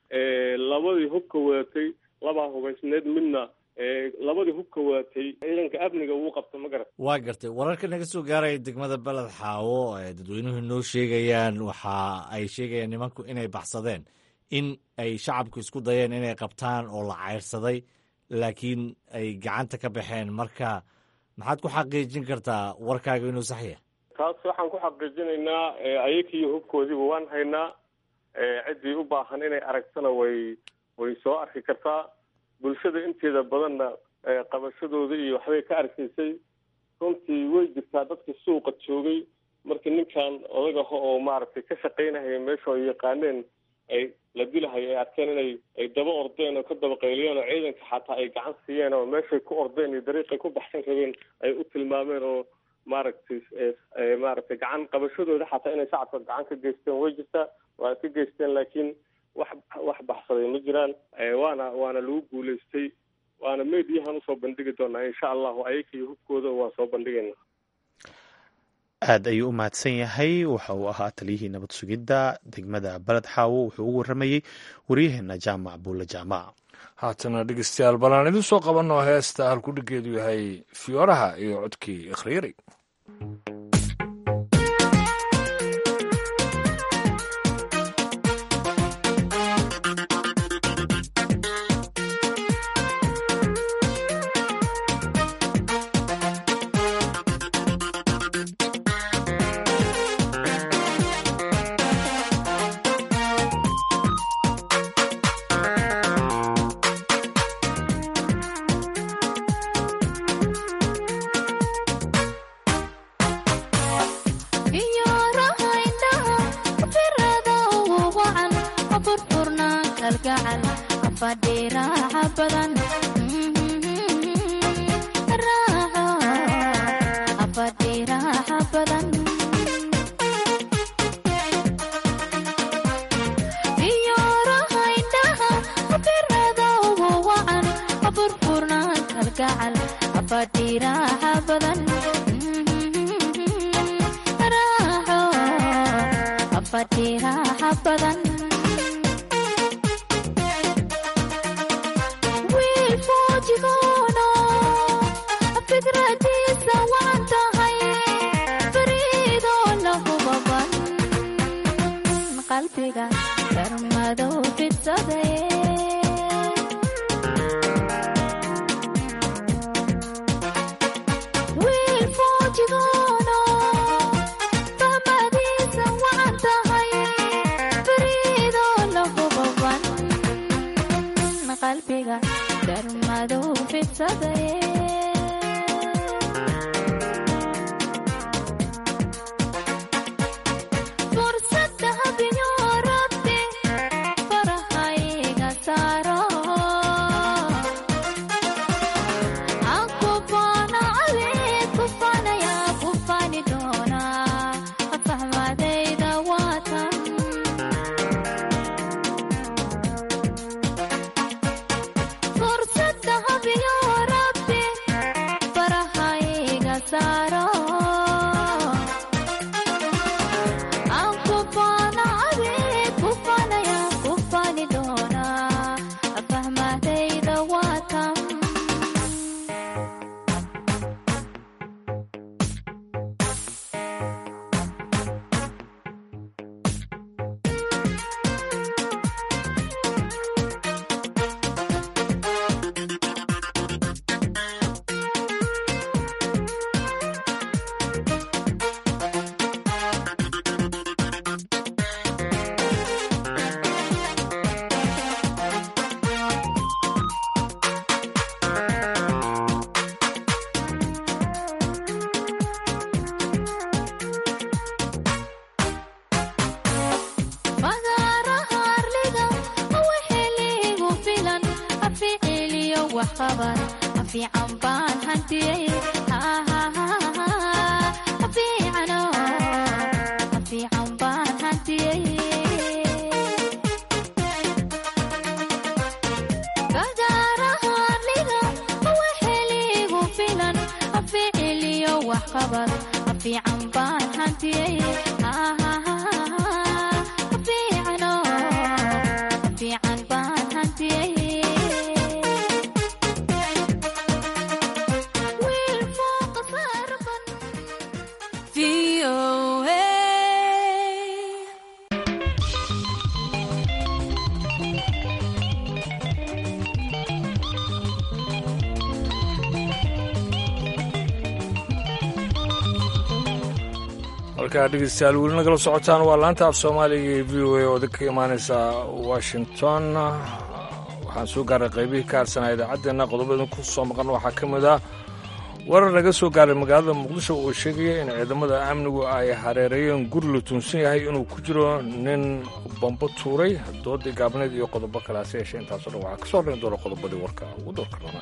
Speaker 12: labadii hubka wadatay labaa hubaysneed midna labadii hubka wadatay ciidanka amniga wuu qabta ma garat
Speaker 13: waa gartay wararka naga soo gaaraya degmada beled xaawo dadweynuhu noo sheegayaan waxa ay sheegayaan nimanku inay baxsadeen in ay shacabku isku dayeen inay qabtaan oo la cayrsaday laakiin ay gacanta ka baxeen marka maxaad ku xaqiijin kartaa warkaaga inuu sax yahay
Speaker 12: taas waxaan ku xaqiijinaynaa ayakiiyo hubkoodiiba waan haynaa ciddii u baahan inay aragtana way way soo arki kartaa bulshada inteeda badanna qabashadooda iyo waxbay ka arkaysay runtii way jirtaa dadkii suuqa joogay markii ninkan odagaho oo maaragtay ka shaqaynahaya meesha ay yaqaaneen ay la dilahay ay arkeen inay ay daba ordeen oo ka daba qayliyeen oo ciidanka xataa ay gacan siiyeen oo meeshay ku ordeen iyo dariiqay ku baxsan rabeen ay u tilmaameen oo maaragtay maaragtay gacan qabashadooda xataa inay shacabka gacan ka geysteen way jirtaa waa ka geysteen laakiin wax wax baxsaday ma jiraan waana waana lagu guulaystay waana mediyahan usoo bandhigi doonaa insha allahu ayakaiyo hubkooda waa soo bandhigayna
Speaker 2: aad ayuu u mahadsan yahay waxa uu ahaa taliyihii nabad sugidda degmada beled xaawo wuxuu ugu warramayey waryaheena jaamac buulle jaamac
Speaker 1: haatana dhegeystayaal bal aan idin soo qabanno heesta halkudhigeedu yahay fiyooraha iyo codkii ikhriiri
Speaker 14: kalgacal afadhiiraaxa badan raaxo afadhiiraaxa badan wiil foojigoono fikradiisa waan tahay fariidoo lahubaban qalbiga darmadow fidsaday wiil foojigoono fahmadiisa waan tahay fariidoo lahubaban qalbiga darmadow fidsaday fursada habiyo rabti farahayga saaro aan kufaana adeed kufaanaya kufaani doona fahmadayda waatan fursada habiyo rabti farahayga saaro aan kufaana adeed kufaanaya kufaani doona fahmadayda waatan magaaraha arliga wixiliigu filan aficiliyo waxqaban afiican baan hantiyey afiicano afiican baan hantiyey magaaraha arliga wixiliigu filan aficiliyo waxqaban afiican baan hantiyey afiicano afiican baan hantiyey wiil fooqa saarban
Speaker 1: halkaa dhegeystayaal weli nagala socotaan waa laanta af soomaaliga ee v o a oo ka imaaneysa washington waxaan soo gaaray qaybihii ka harsanaa idaacaddeenna qodobada ku soo maqan waxaa ka mid ah warar naga soo gaaray magaalada muqdisho oo sheegaya in ciidamada amnigu ay hareereeyeen guri la tuunsan yahay inuu ku jiro nin bambo tuuray doodii gaabneed iyo qodobo kale hase yeeshee intaasoo dhan waxaa ka soo dhan doona qodobadii warka ugu doorka rabaa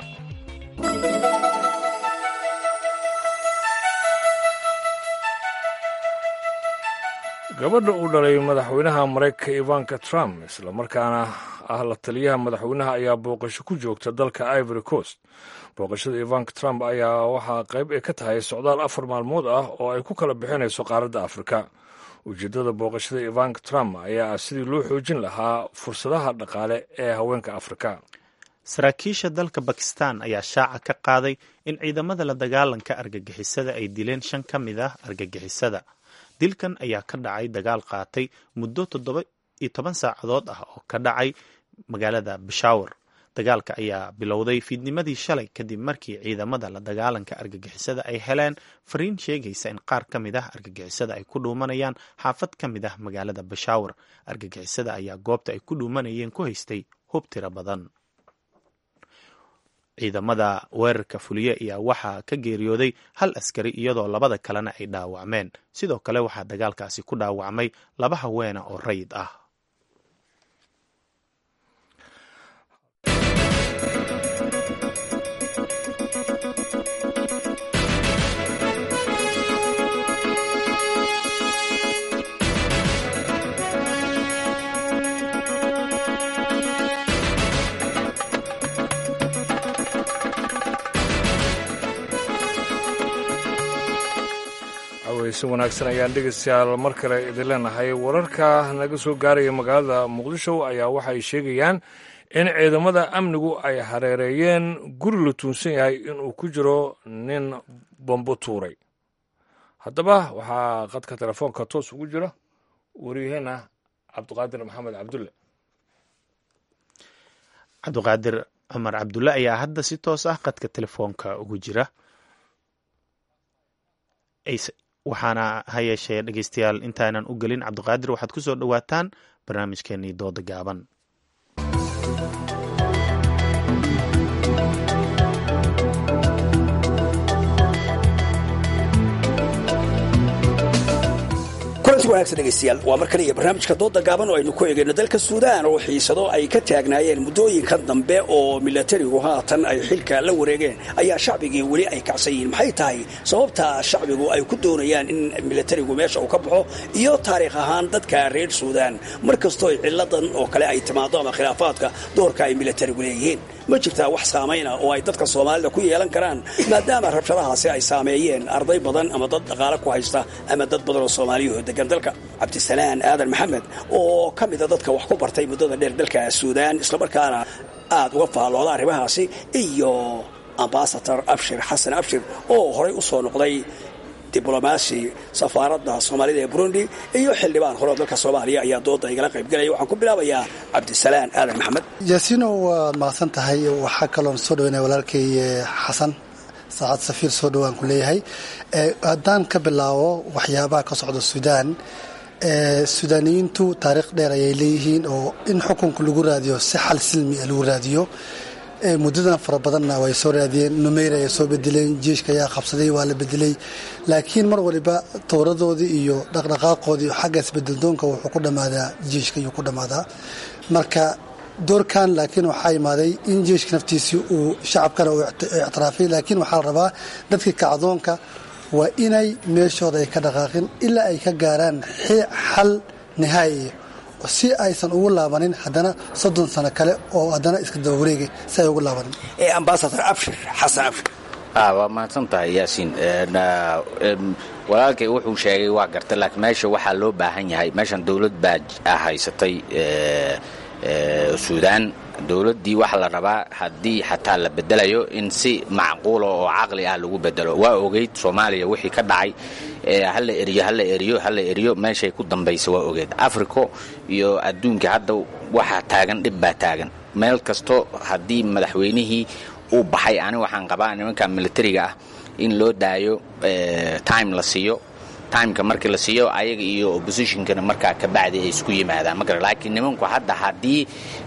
Speaker 1: gabadha uu dhalay madaxweynaha maraykanka ivanka trump islamarkaana ah la taliyaha madaxweynaha ayaa booqasho ku joogta dalka ivory coast booqashada ivanka trump ayaa waxaa qayb ay ka tahay socdaal afar maalmood ah oo ay ku kala bixinayso qaaradda afrika ujeeddada booqashada ivanka trump ayaa ah sidii loo xoojin lahaa fursadaha dhaqaale ee haweenka afrika
Speaker 2: saraakiisha dalka bakistan ayaa shaaca ka qaaday in ciidamada la dagaalanka argagixisada ay dileen shan ka mid ah argagixisada dilkan ayaa ka dhacay dagaal qaatay muddo toddoba iyo toban saacadood ah oo ka dhacay magaalada bashawar dagaalka ayaa bilowday fiidnimadii shalay kadib markii ciidamada la dagaalanka argagixisada ay heleen fariin sheegaysa in qaar ka mid ah argagixisada ay ku dhuumanayaan xaafad ka mid ah magaalada bashawar argagixisada ayaa goobta ay ku dhuumanayeen ku haystay hub tiro badan ciidamada weerarka fuliye ayaa waxaa ka geeriyooday hal askari iyadoo labada kalena ay dhaawacmeen sidoo kale waxaa dagaalkaasi ku dhaawacmay laba haweena oo rayid ah
Speaker 1: caweysi wanaagsan ayaan dhegaystayaal mar kale idin leenahay wararka naga soo gaaraya magaalada muqdisho ayaa waxay sheegayaan in ciidamada amnigu ay hareereeyeen guri la tuunsan yahay inuu ku jiro nin bombo tuuray haddaba waxaa qadka telefoonka toos ugu jira waryaheena cabdiqaadir maxamed cabdulle
Speaker 2: cabdiqaadir cumar cabdulle ayaa hadda si toos ah qadka telefoonka ugu jira waxaana ha yeeshee dhegeystayaal intaanan u gelin cabdiqaadir waxaad ku soo dhowaataan barnaamijkeenii dooda gaaban
Speaker 15: kulanti wanaagsan dhegaystayaal waa mar kale iyo barnaamijka dooda gaaban oo aynu ku eegayno dalka suudaan oo xiisado ay ka taagnaayeen muddooyinkan dambe oo milatarigu haatan ay xilka la wareegeen ayaa shacbigii weli ay kacsan yihiin maxay tahay sababta shacbigu ay ku doonayaan in milatarigu meesha uu ka baxo iyo taariikh ahaan dadka reer suudaan mar kastoo ciladan oo kale ay timaado ama khilaafaadka doorka ay milatarigu leeyihiin ma jirtaa wax saamayna oo ay dadka soomaalida ku yeelan karaan maadaama rabshadahaasi ay saameeyeen arday badan ama dad dhaqaale ku haysta ama dad badan oo soomaaliyahoo degan dalka cabdisalaan aadan maxamed oo ka mida dadka wax ku bartay muddada dheer dalka suudaan islamarkaana aad uga faallooda arrimahaasi iyo ambasador abshir xasan abshir oo horay u soo noqday diblomaasi safaaradda soomaalida ee burundi iyo xildhibaan hore oo dalka soomaaliya ayaa dooda igala qaybgelaya waxaan ku bilaabayaa cabdisalaan aadan maxamed
Speaker 16: yaasiino waad mahadsan tahay waxaa kaloon soo dhaweynaya walaalkay xasan saacad safiir soo dhowaan ku leeyahay haddaan ka bilaabo waxyaabaha ka socda suudaan suudaaniyiintu taariikh dheer ayay leeyihiin oo in xukunka lagu raadiyo si xal silmi a lagu raadiyo muddadan fara badanna way soo raadiyeen numeyr ayay soo bedeleen jiishka ayaa qabsaday waa la bedelay laakiin mar waliba towradoodii iyo dhaqdhaqaaqoodii xagga isbedeldoonka wuxuu ku dhammaadaa jiishka ayuu ku dhammaadaa marka doorkan laakiin waxaa imaaday in jiishka naftiisii uu shacabkana uu ictiraafay laakiin waxaa la rabaa dadkii kacdoonka waa inay meeshooda ay ka dhaqaaqin ilaa ay ka gaaraan xal nihaayiya si aysan ugu laabanin haddana soddon sano kale oo haddana iska daba wareegay si ay ugu laabanin
Speaker 15: ambasador abshir xasan abshir
Speaker 17: waa mahadsan tahay yaasiin walaalkay wuxuu sheegay waa garta laakiin meesha waxaa loo baahan yahay meeshan dowlad baa haysatay suudaan dowladdii waxaa la rabaa haddii xataa la bedelayo in si macquula oo caqli ah lagu bedelo waa ogeyd soomaaliya wixii ka dhacay hala eriyo hala eriyo hala eriyo meeshay ku dambaysa waa ogeyd africo iyo adduunka hadda waxaa taagan dhib baa taagan meel kasto haddii madaxweynihii uu baxay ani waxaan qabaa nimanka militariga ah in loo daayo time la siiyo timeka markii la siiyo ayaga iyo oppositionkana markaa kabacdi ay isku yimaadaan magara laakiin nimanku hadda haddii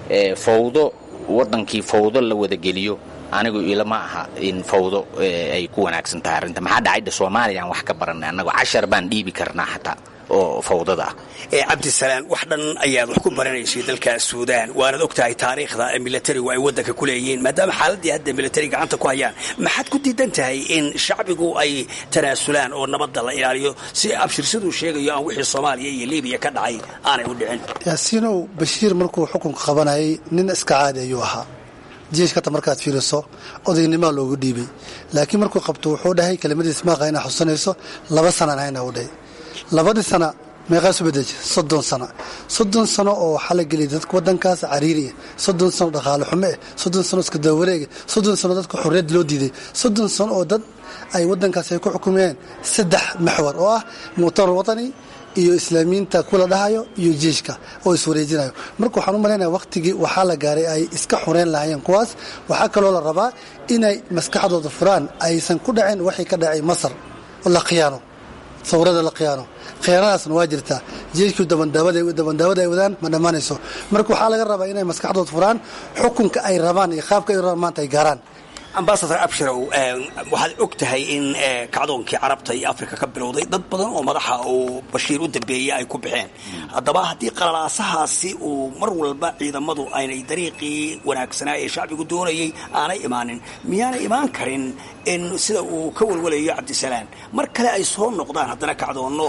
Speaker 17: fawdo waddankii fawdo la wadageliyo anigu ilama aha in fawdo ay ku wanaagsan tahay arrinta maxaa dhacayda soomaaliya aan wax ka baranay annagu cashar baan dhiibi karnaa xataa oo fawdada ah
Speaker 15: cabdisalaan wax dhan ayaad wax ku baranaysay dalka suudaan waanaad og tahay taariikhda milatarigu ay waddanka ku leeyihiin maadaama xaaladdii hadda milatari gacanta ku hayaan maxaad ku diidan tahay in shacbigu ay tanaasulaan oo nabadda la ilaaliyo si abshir siduu sheegayo aan wixii soomaaliya iyo libiya ka dhacay aanay u dhicin
Speaker 16: yaasiinow bashiir markuu xukunka qabanayay nin iska caadi ayuu ahaa jeeshkata markaad fiiriso odaynimaa loogu dhiibay laakiin markuu qabto wuxuu dhahay kelimadiis maaqa inaa xusanayso laba sanan hayna u dhahay labadii sana meeqaasu bedeji soddon sano soddon sano oo waxaa la geliyay dadka waddankaas cariiriya soddon sano dhaqaale xumo eh soddon sano iska dawareega soddon sano dadka xorriyad loo diiday soddon sano oo dad ay waddankaas ay ku xukumeen saddex maxwar oo ah muctamar watani iyo islaamiyiinta kula dhahayo iyo jeeshka oo iswareejinayo marka waxaan u malaynaya wakhtigii waxaa la gaaray ay iska xureyn lahaayeen kuwaas waxaa kaloo la rabaa inay maskaxdooda furaan aysan ku dhacin waxay ka dhacay masar oo la khiyaano sawrada la khiyaano khiyaanadaasna waa jirtaa jeeshkii dabandaawada ay wadaan ma dhammaanayso marka waxaa laga rabaa inay maskaxdooda furaan xukunka ay rabaan iyo qaabka ay rabaan maanta ay gaaraan
Speaker 15: ambasador abshirow waxaad og tahay in kacdoonkii carabta iyo afrika ka bilowday dad badan oo madaxa uu bashiir u dambeeyey ay ku baxeen haddaba haddii qalalaasahaasi uu mar walba ciidamadu aynay dariiqii wanaagsanaa ee shacbigu doonayay aanay imaanin miyaanay imaan karin in sida uu ka walwalayo cabdisalaan mar kale ay soo noqdaan haddana kacdoonno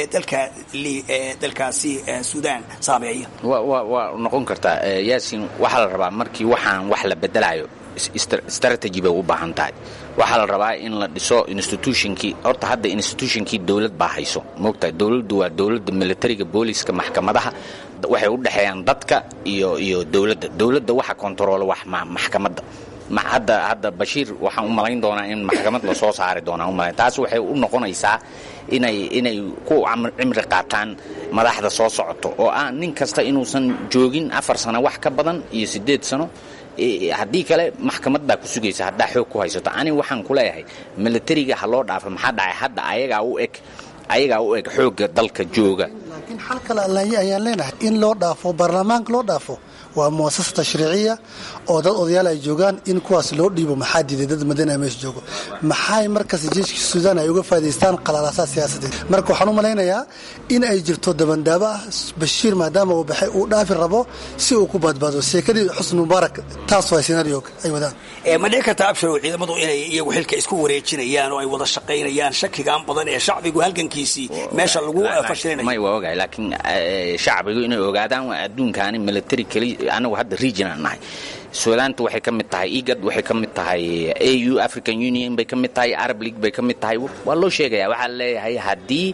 Speaker 15: dalkaasi suudaan saameeya
Speaker 17: waa noqon kartaa yaasin waxaa la rabaa markii waxaan wax la bedelayo strategy bay u baahan tahay waxaa la rabaa in la dhiso institutionkii horta hadda institutionkii dowlad baa hayso moogtahay dowladdu waa dowladda militariga booliska maxkamadaha waxay u dhexeeyaan dadka iyo iyo dowladda dowladda waxa kontaroola wax maxkamadda hadda hadda bashiir waxaan u malayn doonaa in maxkamad lasoo saari doonaa umalayn taas waxay u noqonaysaa inay inay ku cimri qaataan madaxda soo socoto oo ah nin kasta inuusan joogin afar sano wax ka badan iyo siddeed sano haddii kale maxkamad baa ku sugaysa haddaa xoog ku haysato aniga waxaan ku leeyahay militariga ha loo dhaafo maxaa dhacay hadda ayagaa u eg ayagaa u eg xoogga dalka jooga
Speaker 16: laakiin xal kale ayaan leenahay in loo dhaafo baarlamaanka loo dhaafo waa muasasa tashriiciya oo dad odayaal ay joogaan in kuwaas loo dhiibo maxaa diiday dad madana meesha joogo maxay markaas jeeshka suudaan ay uga faaidaystaan qalaalaasaa siyaasadeed marka waxaan u malaynayaa in ay jirto dabandaabo ah bashiir maadaama uu baxay uu dhaafi rabo si uu ku badbaado sheekadii xusni mubaarak taas waa senaarioga ay wadaan
Speaker 15: ma dhici karta absharow ciidamadu inay iyagu xilka isku wareejinayaan oo ay wada shaqaynayaan shakigaan badan ee shacbigu halgankiisii meesha lagu fashilinayo
Speaker 17: may waa ogahay laakiin shacbigu inay ogaadaan waa adduunkaani military keli anagu hadda regional nahay suudaanta waxay ka mid tahay igad waxay ka mid tahay au african union bay ka mid tahay arab league bay ka mid tahay waa loo sheegaya waxaa leeyahay haddii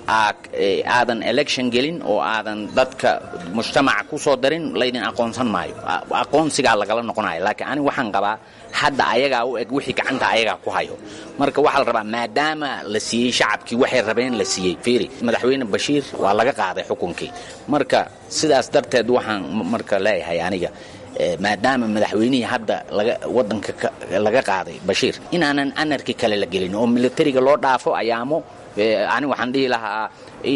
Speaker 17: aadan election gelin oo aadan dadka mujtamaca ku soo darin laydin aqoonsan maayo aqoonsigaa lagala noqonayo laakiin aniga waxaan qabaa hadda ayagaa u eg wixii gacanta ayagaa ku hayo marka waxaa la rabaa maadaama la siiyey shacabkii waxay rabeen la siiyey fiiri madaxweyne bashiir waa laga qaaday xukunkii marka sidaas darteed waxaan marka leeyahay aniga maadaama madaxweynihii hadda wadanka laga qaaday bashiir inaanan anarki kale la gelin oo militariga loo dhaafo ayaamo ani waxaan dhihi lahaa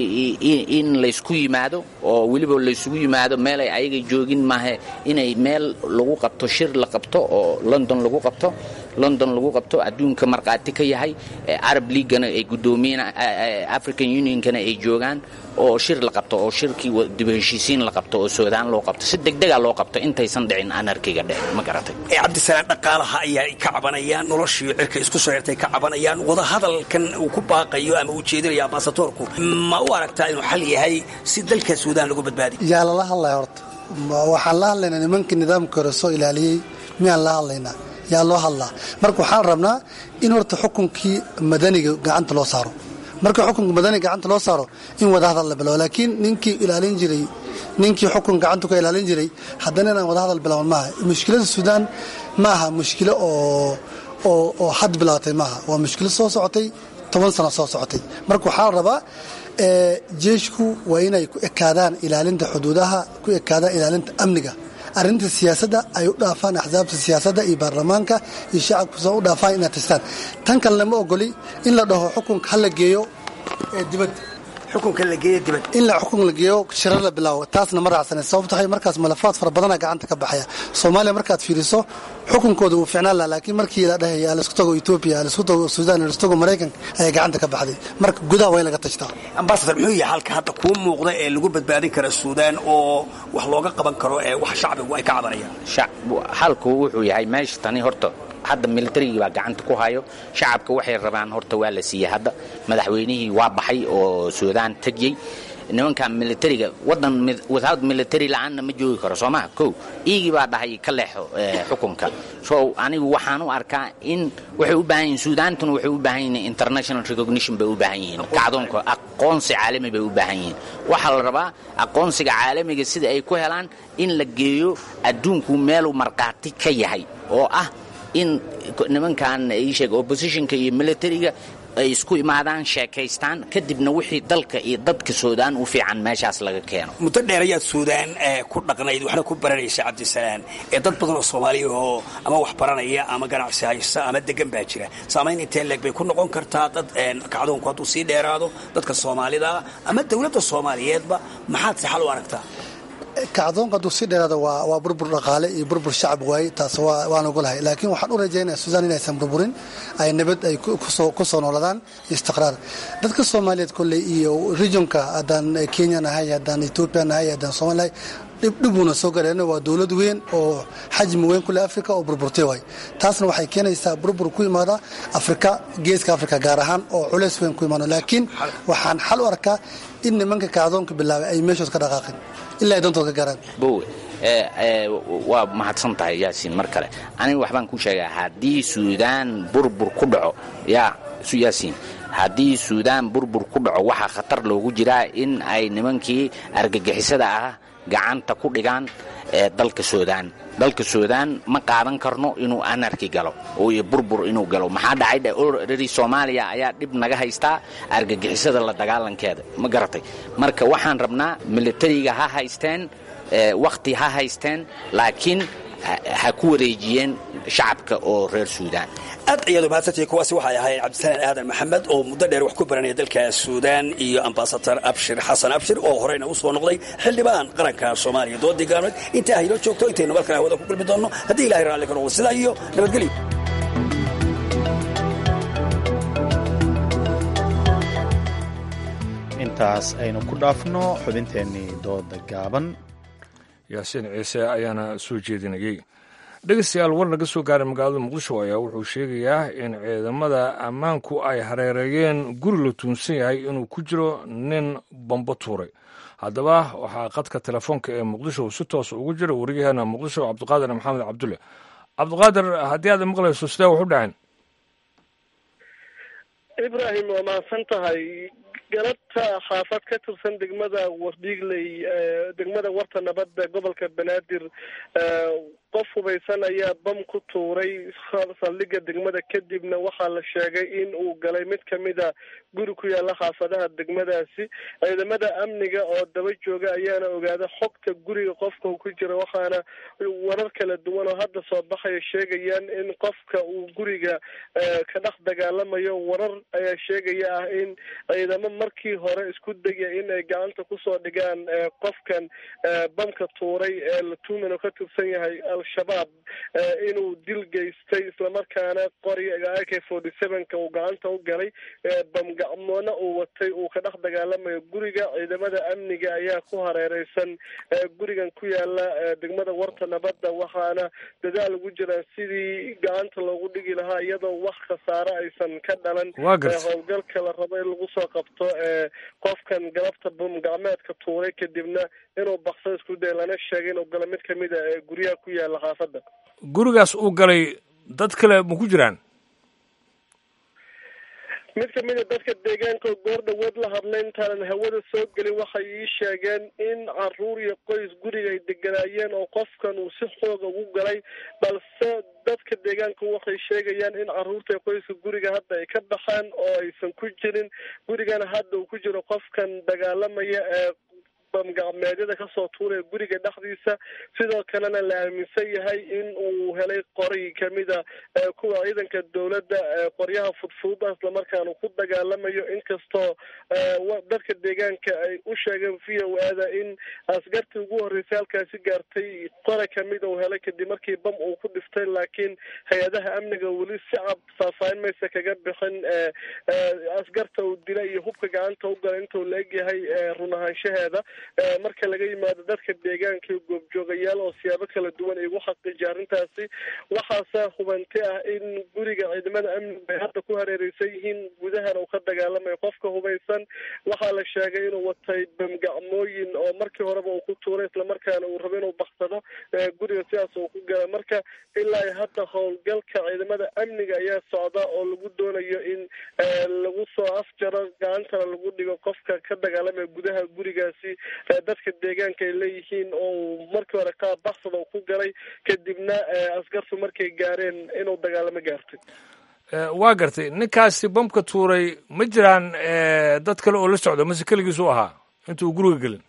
Speaker 17: in laysku yimaado oo weliba laysugu yimaado meelay ayaga joogin maahe inay meel lagu qabto shir la qabto oo london lagu qabto london lagu qabto adduunka markhaati ka yahay arab leaguana ay gudoomiyeen african unionkana ay joogaan oo shir la qabto oo shirkii dib heshiisiin la qabto oo suudaan loo qabto si degdega loo qabto intaysan dhicin anarkiga dhe ma garatay
Speaker 15: cabdisalaan dhaqaalaha ayaa ka cabanayaan noloshii cirka isku soo xirtay ka cabanayaan wadahadalkan uu ku baaqayo ama uu jeedinayo ambasadoorku ma u aragtaa inuu xal yahay si dalka suudaan lagu badbaadiyo
Speaker 16: yaa lala hadlaya horta waxaan la hadlaynaa nimankii nidaamka hore soo ilaaliyey miyaan la hadlaynaa yaa loo hadlaa marka waxaan rabnaa in horta xukunkii madaniga gacanta loo saaro marka xukunka madaniga gacanta loo saaro in wadahadal la bilaabo laakiin ninkii ilaalin jiray ninkii xukun gacanta ka ilaalin jiray haddana inaan wadahadal bilaaban maaha mushkilada suudaan ma aha mushkilo oo oo oo had bilaabatay maaha waa mushkilo soo socotay toban sano soo socotay marka waxaa la rabaa jeeshku waa inay ku ekaadaan ilaalinta xuduudaha ku ekaadaan ilaalinta amniga arrinta siyaasadda ay u dhaafaan axsaabta siyaasadda iyo baarlamaanka iyo shacabku soo u dhaafaan inaad tastaan tan kalena ma ogoli in la dhaho xukunka ha la geeyo dibadda
Speaker 15: xukunka la geeyo dibad
Speaker 16: in la xukun la geeyo shirar la bilaawo taasna ma raacsanay sababto waxay markaas malafaad fara badana gacanta ka baxaya soomaaliya markaad fiiriso xukunkooda wuu ficnaan laha laakiin markii la dhahaya laisku tago etoobiya laisku tago suudaan laisku tago maraykanka ayaa gacanta ka baxday marka gudaha waa in laga tashtaa
Speaker 15: ambasador muxuu yahay halka hadda kuu muuqda ee lagu badbaadin kara suudaan oo wax looga qaban karo ee wax shacbigu ay ka cabanayaan
Speaker 17: halku wuxuu yahay meesha tani horta hadda militarigii baa gacanta ku hayo shacabka waxay rabaan horta waa la siiyey hadda madaxweynihii waa baxay oo suudaan tegyey nimanka militariga wadan without military la-aanna ma joogi karo soo maha kow iigii baa dhahay ka leexo xukunka so anigu waxaan u arkaa in waxay u baahan yihin suudaantuna waxay u baahan yihiin international recognition bay u baahan yihiin kacdoonka aqoonsi caalami bay u baahan yihiin waxaa la rabaa aqoonsiga caalamiga sida ay ku helaan in la geeyo adduunku meeluu markhaati ka yahay oo ah in nimankan iisheeg oppositionka iyo militariga ay isku imaadaan sheekaystaan kadibna wixii dalka iyo dadka suudaan u fiican meeshaas laga keeno
Speaker 15: muddo dheer ayaad suudaan ku dhaqnayd waxna ku baranaysa cabdisalaan ee dad badan oo soomaaliya oo ama wax baranaya ama ganacsi haysta ama degan baa jira saamayn intee leeg bay ku noqon kartaa dad kacdoonku hadduu sii dheeraado dadka soomaalida ama dowladda soomaaliyeedba maxaad si xal u aragtaa
Speaker 16: kacdoonka hadduu sii dheeraada waa waa burbur dhaqaale iyo burbur shacab waaye taas waan ogolahay laakiin waxaan u rajaynaya suudaan inaysan burburin ay nabad ay ku soo nooladaan istiqraar dadka soomaaliyeed kolley iyo regionka haddaan kenya nahay haddaan etoobiya nahay haddaan soomali nahay dhibdhibuuna soo galeen waa dowlad weyn oo xajmi weyn kule africa oo burburtay waay taasna waxay keenaysaa burbur ku imaada afrika geeska africa gaar ahaan oo culeys weyn ku imaano laakiin waxaan xal u arkaa in nimanka kacdoonka bilaabay ay meeshood ka dhaqaaqeen ilaa ay dantood ka gaaraan
Speaker 17: bowe waa mahadsan tahay yaasiin mar kale aniga waxbaan ku sheegaa haddii suudaan burbur ku dhaco yaa yaasiin haddii suudaan burbur ku dhaco waxaa khatar loogu jiraa in ay nimankii argagixisada ah gacanta ku dhigaan dalka suudaan dalka suudaan ma qaadan karno inuu anarki galo iyo burbur inuu galo maxaa dhacay orari soomaaliya ayaa dhib naga haystaa argagixisada la dagaalankeeda ma garatay marka waxaan rabnaa militariga ha haysteen wakhti ha haysteen laakiin ha ku wareejiyeen shacabka oo reer suudaan
Speaker 15: aad iyadu mahadsantihi kuwaasi waxay ahayd cabdisalaan aadan maxamed oo muddo dheer wax ku baranaya dalka suudaan iyo ambasador abshir xasan abshir oo horeyna u soo noqday xildhibaan qaranka soomaaliya doodii gaanood intaa haynoo joogto intaynu markale hawada ku kulmi doonno haddii ilahay raalli ka noqdo sidaa iyo nabadgelyo
Speaker 2: intaas aynu ku dhaafno xubinteennii dooda gaaban
Speaker 1: yaasiin ciise ayaana soo jeedinayey dhegeystayaal war naga soo gaaray magaalada muqdisho ayaa wuxuu sheegayaa in ciidamada ammaanku ay hareereeyeen guri la tuunsan yahay inuu ku jiro nin bambo tuuray haddaba waxaa qadka telefoonka ee muqdisho si toos ugu jira wariyaheena muqdisho cabdiqaadir maxamed cabdulle cabdiqaadir haddii aad maqlayso sidee wax u dhaceen
Speaker 18: ibrahim waa mahadsan tahay galabta xaafad ka tirsan degmada wardhiigley degmada warta nabadda gobolka banaadir qof hubaysan ayaa bam ku tuuray saldhigga degmada kadibna waxaa la sheegay in uu galay mid kamida guri ku yaala xaafadaha degmadaasi ciidamada amniga oo daba jooga ayaana ogaada xogta guriga qofka ku jira waxaana warar kala duwan oo hadda soo baxaya sheegayaan in qofka uu guriga ka dhex dagaalamayo warar ayaa sheegaya ah in ciidamo markii hore isku daya in ay gacanta kusoo dhigaan qofkan bamka tuuray ee la tuuman oo ka tirsan yahay al-shabaab inuu dil geystay islamarkaana qoriga a k forty sevenka uu gacanta u galay bamgacmoona uu watay uu ka dhex dagaalamayo guriga ciidamada amniga ayaa ku hareereysan gurigan ku yaala degmada warta nabadda waxaana dadaal ugu jiraan sidii gacanta loogu dhigi lahaa iyadoo wax khasaare aysan ka dhalan howlgalka la rabo in lagu soo qabto qofkan galabta bam gacmeedka tuuray kadibna inuu bakso isku day lana sheegay inuu galo mid kamid a guryaha ku yaala xaafadda
Speaker 1: gurigaas uu galay dad kale ma ku jiraan
Speaker 18: mid kamid a dadka deegaanka oo goor dhawood la hadlay intaanan hawada soo gelin waxay ii sheegeen in caruur iyo qoys guriga ay deganaayeen oo qofkan uu si xooga ugu galay balse dadka deegaanka waxay sheegayaan in caruurta iyo qoyska guriga hadda ay ka baxaan oo aysan ku jirin gurigana hadda uu ku jiro qofkan dagaalamaya ee bamgacmeedyada kasoo tuuraya guriga dhexdiisa sidoo kalena la aaminsan yahay in uu helay qori kamida kuwa ciidanka dowladda qoryaha fudfuuda islamarkaana ku dagaalamayo inkastoo dadka deegaanka ay u sheegeen v o ada in askartii ugu horreysay halkaasi gaartay qora kamida uu helay kadib markii bam uu ku dhiftay laakiin hay-adaha amniga weli si cad faahfaahin maysa kaga bixin askarta uu dila iyo hubka gacanta u gala intuu la egyahay run ahaanshaheeda marka laga yimaado dadka deegaanka iyo goobjoogayaal oo siyaabo kala duwan ay ugu xaqiijiya arrintaasi waxaase hubanti ah in guriga ciidamada amnigu ay hadda ku hareereysan yihiin gudahana uu ka dagaalamayo qofka hubaysan waxaa la sheegay inuu watay bamgacmooyin oo markii horeba uu ku tuuray islamarkaana uu rabo inuu baksado guriga sidaas uu ku gala marka ilaa hadda howlgalka ciidamada amniga ayaa socda oo lagu doonayo in lagu soo afjaro gacantana lagu dhigo qofka ka dagaalamaya gudaha gurigaasi dadka deegaanka ay leeyihiin oo markii hore qaab baksada ku galay kadibna askartu markay gaareen inuu dagaalamo gaartay
Speaker 1: waa gartay ninkaasi bamka tuuray ma jiraan dad kale oo la socda mase keligiis u ahaa intuu guriga gelin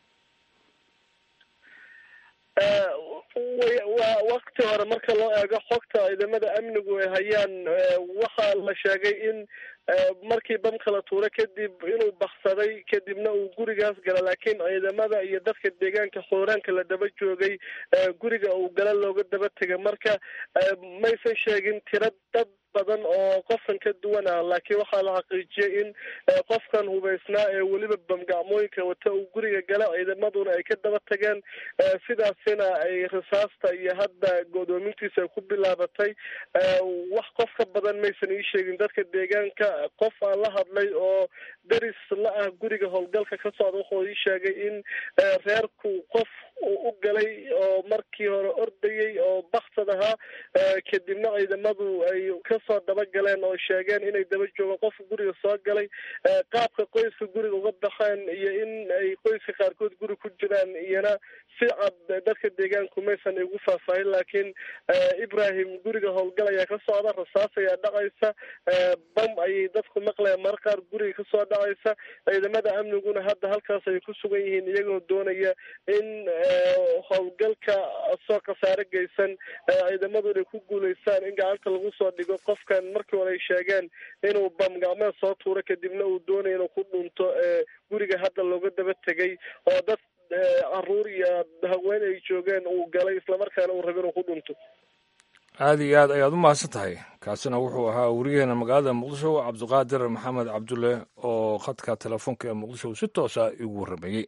Speaker 18: waa wakti hore marka loo eego xogta ciidamada amnigu ay hayaan waxaa la sheegay in markii bamka la tuuray kadib inuu baksaday kadibna uu gurigaas gala laakiin ciidamada iyo dadka deegaanka xooraanka la daba joogay guriga uu gala looga daba tegay marka maysan sheegin tira dad badan oo qofkan ka duwan ah laakiin waxaa la xaqiijiyay in qofkan hubaysnaa ee weliba bamgacmooyinka wata uu guriga gala ciidamaduna ay ka daba tageen sidaasina ay risaasta iyo hadda godoomintiisa ay ku bilaabatay wax qof ka badan maysan ii sheegin dadka deegaanka qof aan la hadlay oo deris la ah guriga howlgalka ka socda wuxuu ii sheegay in reerku qof u galay oo markii hore ordayey oo baksad ahaa kadibna ciidamadu ay kasoo daba galeen oo sheegeen inay daba joogaan qofka guriga soo galay qaabka qoyska guriga uga baxeen iyo in ay qoyska qaarkood guri ku jiraan iyona si cad dadka deegaanku maysan igu faahfaahin laakiin ibrahim guriga howlgal ayaa ka socda rasaas ayaa dhacaysa bam ayay dadku maqlayaan mar qaar guriga kasoo dhacaysa ciidamada amniguna hadda halkaas ay ku sugan yihiin iyagoo doonaya in howlgalka soo khasaare geysan ciidamadu inay ku guuleystaan in gacanta lagu soo dhigo qofkan markii hore ay sheegeen inuu bam gacmeed soo tuuro kadibna uu doonaya inuu ku dhunto guriga hadda looga daba tegay oo dad caruur iyo haween ay joogeen uu galay islamarkaana uu raba inuu ku dhunto
Speaker 1: aada iyo aad ayaad u mahadsan tahay kaasina wuxuu ahaa werigeena magaalada muqdisho cabdiqaadir maxamed cabdulle oo khadka telefoonka ee muqdisho si toosa igu warramayey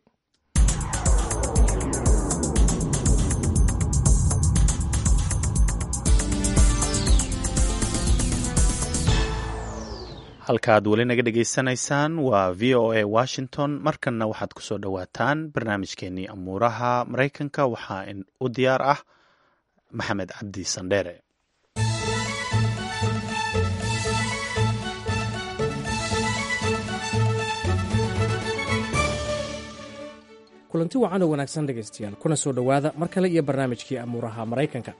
Speaker 2: halkaaad weli naga dhegaysanaysaan waa v o a washington markanna waxaad ku soo dhowaataan barnaamijkeenii amuuraha maraykanka waxaa u diyaar ah maxamed cabdi sandheere
Speaker 19: kulanti wacan oo wanaagsan dhegaystayaal kuna soo dhowaada mar kale iyo barnaamijkii amuuraha maraykanka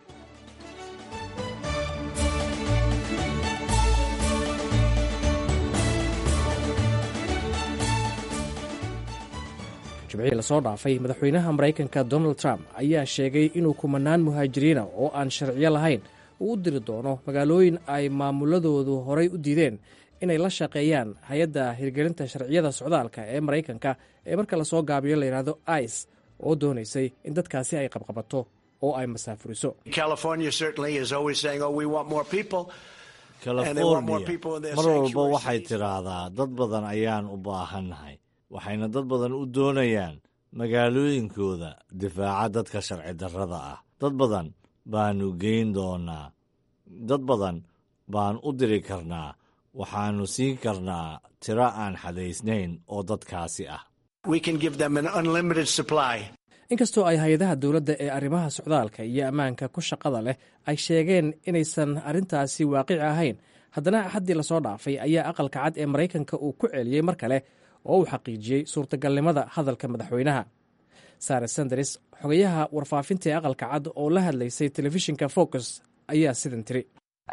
Speaker 19: jimcihii lasoo dhaafay madaxweynaha maraykanka donald trump ayaa sheegay inuu kumanaan muhaajiriina oo aan sharciyo lahayn uu u diri doono magaalooyin ay maamuladoodu horay u diideen inay la shaqeeyaan hay-adda hirgelinta sharciyada socdaalka ee maraykanka ee marka lasoo gaabiyo layidhaahdo ice oo doonaysay in dadkaasi ay qabqabato oo ay masaafuriso
Speaker 13: california mar walba waxay tidhaahdaa dad badan ayaan u baahannahay waxayna dad badan u doonayaan magaalooyinkooda difaaca dadka sharci darrada ah dad badan baanu geyn doonaa dad badan baan u diri karnaa waxaannu siin karnaa tiro aan xadaysnayn oo dadkaasi ah
Speaker 19: inkastoo ay hay-adaha dowladda ee arrimaha socdaalka iyo ammaanka ku shaqada leh ay sheegeen inaysan arrintaasi waaqici ahayn haddana axaddii lasoo dhaafay ayaa aqalka cad ee maraykanka uu ku celiyey mar kale oo uu xaqiijiyey suurtagalnimada hadalka madaxweynaha sare sanders xogayaha warfaafinta ee aqalka cad oo la hadlaysay telefishinka focus ayaa sidan tiri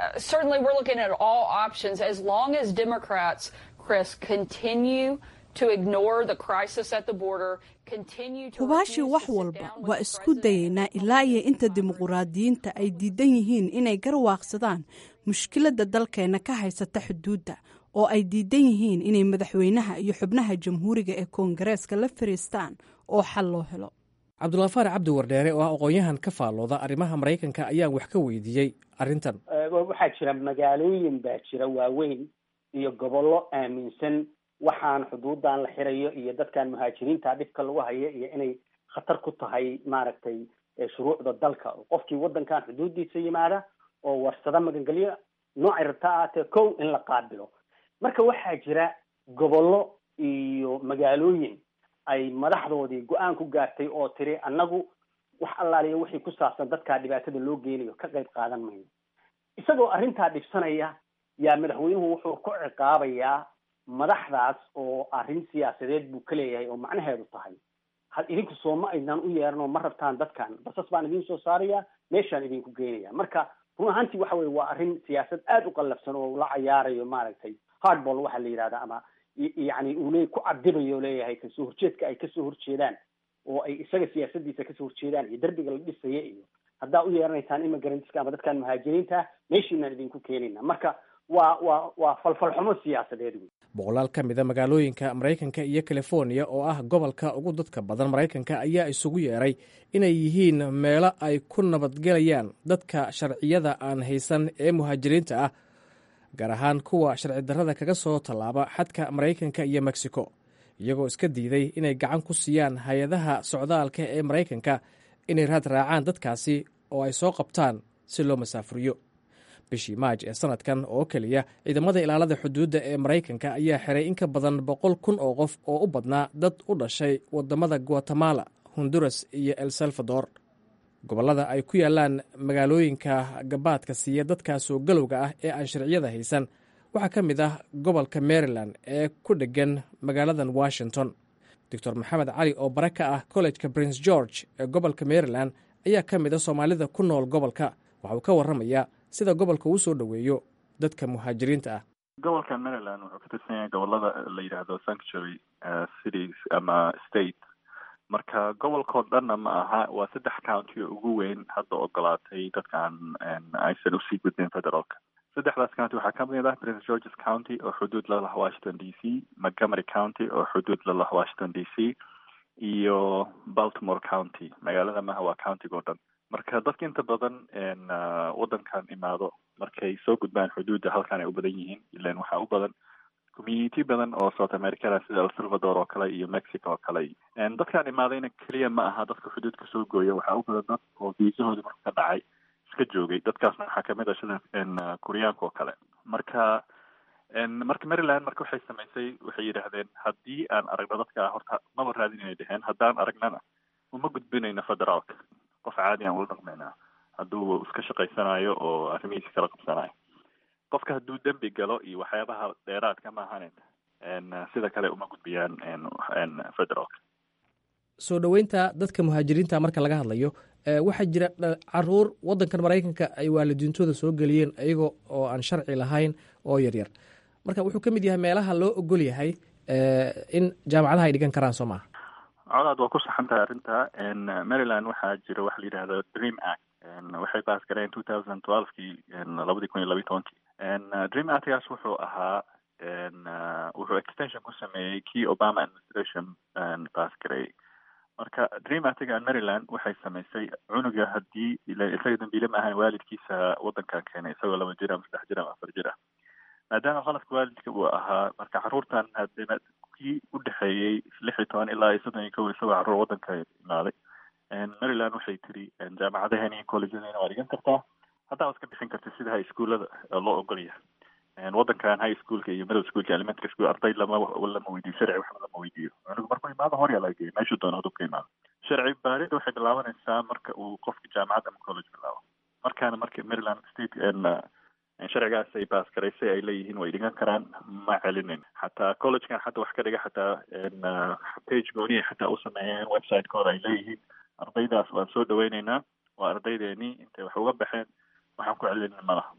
Speaker 20: hubaashii wax walba waa isku dayaynaa ilaa iyo inta dimuquraadiyiinta ay diidan yihiin inay garwaaqsadaan mushkiladda dalkeenna ka haysata xuduudda oo ay diidan yihiin inay madaxweynaha iyo xubnaha jamhuuriga ee koongareeska la fariistaan oo xal loo helo
Speaker 19: cabdulafaar cabdi wardheere oo ah aqoon-yahan ka faallooda arrimaha maraykanka ayaan wax ka weydiiyey arrintan
Speaker 21: waxaa jira magaalooyin baa jira waaweyn iyo gobollo aaminsan waxaan xuduudan la xirayo iyo dadkan muhaajiriinta dhibka lagu hayo iyo inay khatar ku tahay maaragtay shuruucda dalka qofkii waddankan xuduudiisa yimaada oo warsada magangelyo noocay rabta ahaatee kow in la qaabilo marka waxaa jira gobollo iyo magaalooyin ay madaxdoodii go-aan ku gaartay oo tiri annagu wax allaaliya wixii ku saabsan dadkaa dhibaatada loo geynayo ka qayb qaadan mayno isagoo arrintaa dhibsanaya yaa madaxweynuhu wuxuu ku ciqaabayaa madaxdaas oo arrin siyaasadeed buu ka leeyahay oo macnaheedu tahay had idinku soo ma aydnaan u yeeran oo ma rabtaan dadkan basas baan idin soo saaraya meeshaan idinku geynaya marka run ahaantii waxa weye waa arrin siyaasad aada u qallafsan oo la cayaarayo maaragtay hardball waxaa la yidhahda ama yacni uu le ku cadibayo leeyahay kasoo horjeedka ay kasoo horjeedaan oo ay isaga siyaasadiisa kasoo horjeedaan iyo derbiga la dhisaya iyo haddaa u yeeranaysaan immigrantska ama dadkan muhaajiriinta meeshiinaan idinku keenayna marka waa waa waa falfalxumo siyaasadeed wey
Speaker 19: boqolaal ka mida magaalooyinka maraykanka iyo californiya oo ah gobolka ugu dadka badan maraykanka ayaa isugu yeeray inay yihiin meelo ay ku nabadgelayaan dadka sharciyada aan haysan ee muhaajiriinta ah gaar ahaan kuwa sharci darrada kaga soo tallaaba xadka maraykanka iyo mexico iyagoo iska diiday inay gacan ku siiyaan hay-adaha socdaalka ee maraykanka inay raad raacaan dadkaasi oo ay soo qabtaan si loo masaafuriyo bishii maaj ee sanadkan oo keliya ciidamada ilaalada xuduudda ee maraykanka ayaa xiray in ka badan boqol kun oo qof oo u badnaa dad u dhashay wadamada guatemala honduras iyo el salvador gobollada ay ku yaallaan magaalooyinka gabaadka siiya dadkaasoo galowga ah ee aan sharciyada haysan waxaa ka mid ah gobolka maryland ee ku dheggan magaaladan washington doctor maxamed cali oo bare ka ah kollejka prince george ee gobolka maryland ayaa ka mid a soomaalida ku nool gobolka waxa uu ka warramayaa sida gobolka uu soo dhoweeyo dadka muhaajiriinta ah
Speaker 6: gobolka maryland wuxuu ka tirsan yahay gobolada la yidhaahdo sanctuary cities ama state marka gobolkao dhanna ma aha waa saddex county oo ugu weyn hadda ogolaatay dadkaan aysan usii gudbin federaalka saddexdaas county waxaa ka mid ah prince georges county oo xuduud la lah washington d c montgomery county oo xuduud la lah washington d c iyo baltimore county magaalada maha waa countiga o dhan marka dadka inta badan waddankan imaado markay soo gudbaan xuduudda halkan ay u badan yihiin ilan waxaa u badan community badan oo south americana sida el salvador oo kale iyo mexico oo kale dadkaan imaadayna keliya ma aha dadka xuduudka soo gooya waxaa u badan dad oo viisahoodii marka ka dhacay iska joogay dadkaasna waxaa kamid ah sida kuryaanka oo kale marka marka maryland marka waxay samaysay waxay yidhaahdeen haddii aan aragno dadka horta maba raadin inay dheheen haddaan aragnana uma gudbinayno federaalka qof caadi aan ula dhaqmaynaa hadduu iska shaqaysanayo oo arrimihiisa kala qabsanayo qofka hadduu dembi galo iyo waxyaabaha dheeraadka ma ahanen sida kale uma gudbiyaan federaalka
Speaker 19: soo dhoweynta dadka muhaajiriinta marka laga hadlayo waxaa jira caruur waddankan maraykanka ay waalidiintooda soo geliyeen iyago oo aan sharci lahayn oo yaryar marka wuxuu ka mid yahay meelaha loo ogol yahay in jaamacadaha ay dhigan karaan soo maaha
Speaker 6: colaad waa ku saxan tahay arrinta maryland waxaa jira waxa la yidhahda dream act waxay baas gareen two thousand twelvekii labadii kun iyo labiyi tobankii dream actgaas wuxuu ahaa wuxuu extension ku sameeyey kii obama administration baas gareeyey marka dream actiga maryland waxay samaysay cunuga haddii isaga dambiile ma ahan waalidkiisa waddankan keenay isagoo laba jir ama saddex jir ama afar jir ah maadaama qaladka waalidka uu ahaa marka carruurtan hadina kii u dhexeeyey lix iyo toban ilaa iyo soddon iyo kow isagoo carruur waddanka imaaday maryland waxay tiri jaamacadaheena iyo collegedeena waa dhigan kartaa haddaa iska bixin karta sida high schoolada loo ogol yahay waddankan high schoolka iyo middle schoolka elementary school arday lama lama weydiyo sharci waxba lama weydiiyo cunugu markuu imaado horyaa laga geeyo meeshuu doono haduu ka imaado sharci baaridda waxay bilaabanaysaa marka uu qofka jaamacad ama college bilaabo markaana marka maryland state sharcigaas ay baas garaysay ay leeyihiin way dhigan karaan ma celinin xataa collegekan xataa wax ka dhiga xataa page gooniya xataa u sameeyeen website-kooda ay leeyihiin ardaydaas waan soo dhaweyneynaa waa ardaydeeni intay wax uga baxeen waxaan ku celinin malaha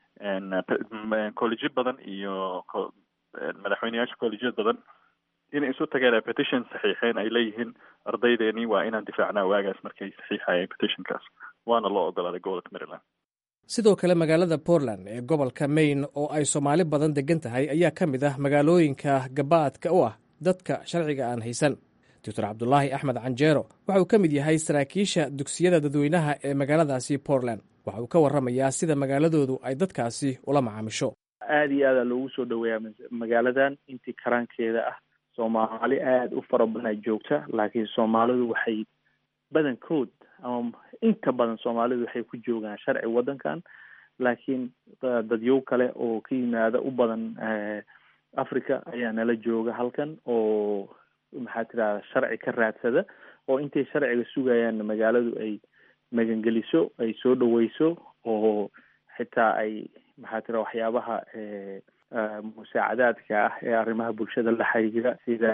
Speaker 6: collegeyo badan iyo madaxweyneyaasha collegeyo badan inay isu tageen petition saxiixeen ay leeyihiin ardaydeeni waa inaan difaacnaa waagaas markay saxiixayeen petitionkaas waana loo ogolaaday gobolka maryland
Speaker 19: sidoo kale magaalada portland ee gobolka maine oo ay soomaali badan degan tahay ayaa ka mid ah magaalooyinka gabaadka u ah dadka sharciga aan haysan doctor cabdulaahi axmed canjeero waxa uu ka mid yahay saraakiisha dugsiyada dadweynaha ee magaaladaasi portland waxa uu ka warramayaa sida magaaladoodu ay dadkaasi ula macaamisho
Speaker 22: aada iyo aada loogu soo dhaweeyaa magaaladan intii karaankeeda ah soomaali aada u fara badan ay joogta laakiin soomaalidu waxay badankood ama inta badan soomaalidu waxay ku joogaan sharci waddankan laakiin dadyow kale oo ka yimaada u badan africa ayaa nala jooga halkan oo maxaa tirahda sharci ka raadsada oo intay sharciga sugayaan magaaladu ay magangeliso ay soo dhaweyso oo xitaa ay maxaa tira waxyaabaha musaacadaadka ah ee arrimaha bulshada la xiriira sida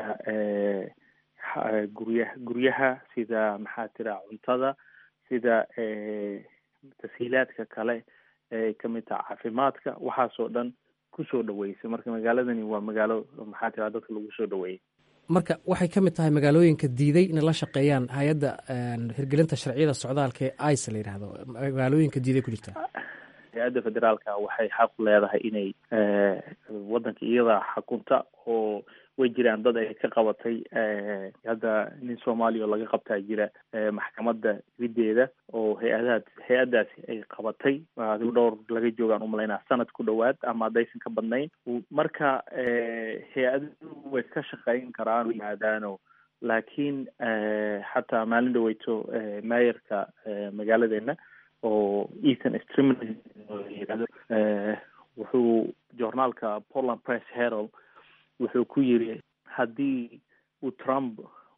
Speaker 22: guryaha guryaha sida maxaa tira cuntada sida tashiilaadka kale ee kamid taha caafimaadka waxaasoo dhan kusoo dhaweysay marka magaaladani waa magaalo maxaa tira dadka lagu soo dhaweeyay
Speaker 19: marka waxay ka mid tahay magaalooyinka diiday inay la shaqeeyaan hay-adda hirgelinta sharciyada socdaalka ee ice la yidhaahdo magaalooyinka diiday ku jirta
Speaker 22: hay-adda federaalka waxay xaq leedahay inay waddanka iyadaa xakunta oo way jiraan dad ay ka qabatay hadda nin soomaaliya oo laga qabtaa jira maxkamadda rideeda oo hay-adaha hay-addaasi ay qabatay dhowr laga joogaan umalaynaa sanad ku dhowaad ama haddaysan ka badnayn marka hay-aduhu way ka shaqeyn karaan yimaadaano laakiin xataa maalin dhaweyto maayarka magaaladeena oo ethan streamlin yirahdo wuxuu journaalka portland press herald wuxuu ku yiri haddii uu trump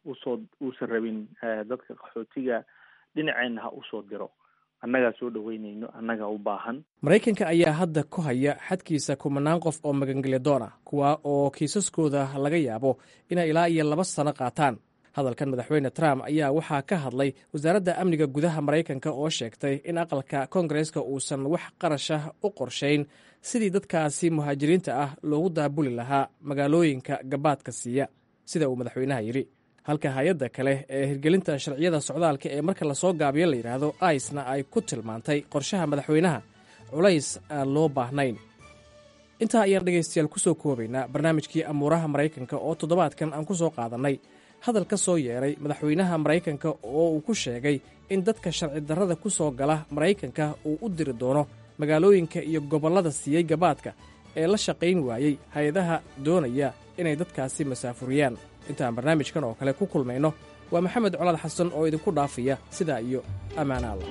Speaker 22: usoo uusan rabin dadka qaxootiga dhinaceenna ha usoo diro annagaa soo dhaweynayno annagaa u baahan
Speaker 19: maraykanka ayaa hadda ku haya xadkiisa kumanaan qof oo magangelya doon ah kuwa oo kiisaskooda laga yaabo inay ilaa iyo laba sano qaataan hadalkan madaxweyne trump ayaa waxaa ka hadlay wasaaradda amniga gudaha maraykanka oo sheegtay in aqalka koongareeska uusan wax qarashah u qorshayn sidii dadkaasi muhaajiriinta ah loogu daabuli lahaa magaalooyinka gabaadka siiya sida uu madaxweynaha yidhi halka hay-adda kale ee hirgelinta sharciyada socdaalka ee marka lasoo gaabiyo la yidhaahdo aisna ay ku tilmaantay qorshaha madaxweynaha culays aan loo baahnayn intaa ayaan dhegaystayaal ku soo koobaynaa barnaamijkii amuuraha maraykanka oo toddobaadkan aan ku soo qaadannay hadal ka soo yeedhay madaxweynaha maraykanka oo uu ku sheegay in dadka sharci darrada ku soo gala maraykanka uu u diri doono magaalooyinka iyo gobollada siiyey gabaadka ee la shaqayn waayey hay-adaha doonaya inay dadkaasi masaafuriyaan intaan barnaamijkan oo kale ku kulmayno waa maxamed colaad xasan oo idinku dhaafaya sidaa iyo ammaana allah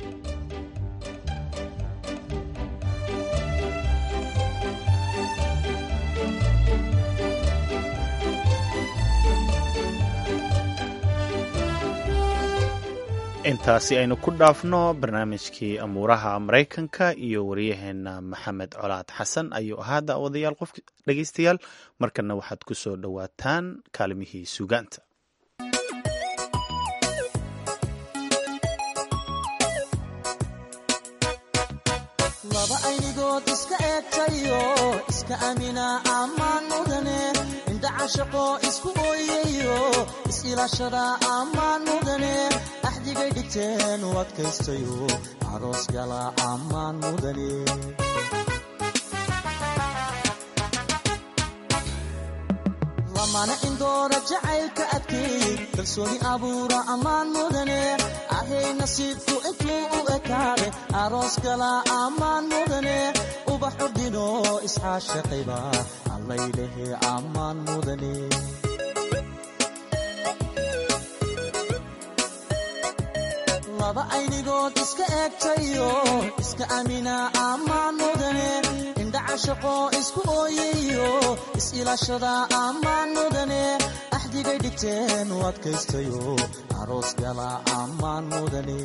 Speaker 2: intaasi aynu ku dhaafno barnaamijkii amuuraha maraykanka iyo waryaheena maxamed colaad xasan ayuu ahaa daawadayaal qof dhegaystayaal markana waxaad ku soo dhowaataan kaalimihii suugaanta
Speaker 5: laba aynigood iska eegtayo iska amina ammaan mudane indha cashaqo isku ooyayo is-ilaashada ammaan mudane axdigay dhigteen u adkaystayo aroos gala ammaan mudane lamana indoora jacaylka adkeey kalsooni abuura ammaan mudane ahay nasiibku intuu u ekaade aroos gala ammaan mudane ubax urdino isxaashaqayba allaylehe ammaan mudane laba aynigood iska eegtayo iska amina ammaan mudane indhacashaqo isku ooyayo is-ilaashada ammaan mudane axdigay dhigteen u adkaystayo aroos gala ammaan mudane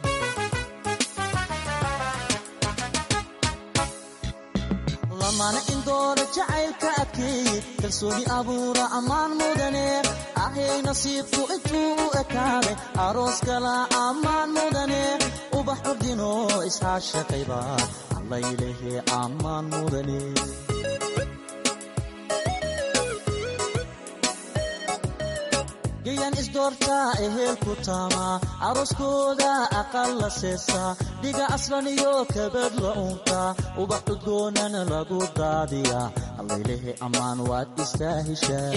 Speaker 5: lamana indoora jacaylka adkeey kalsooni abuura ammaan mudane ahay nasiibku intuu u ekaaday aroos gala ammaan mudane ubax urdino isxaashaqayba allaylehe ammaan mudane gayan isdoortaa ehelku taamaa arooskooda aqal la seesaa dhiga aslan iyo kabad la uuntaa ubax udgoonana lagu daadiyaa allaylehe ammaan waad istaahishaa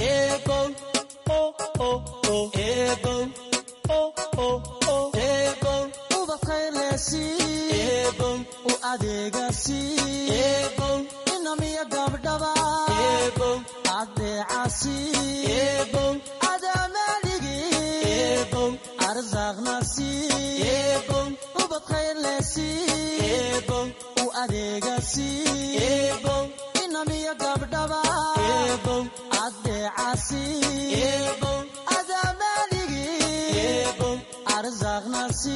Speaker 5: u adeegasi inamiya gabdhaba adeecasi ubad khayrlesi u adeegasi inamiya gabdhaba adeecasi adamaaligi arsaaqnasi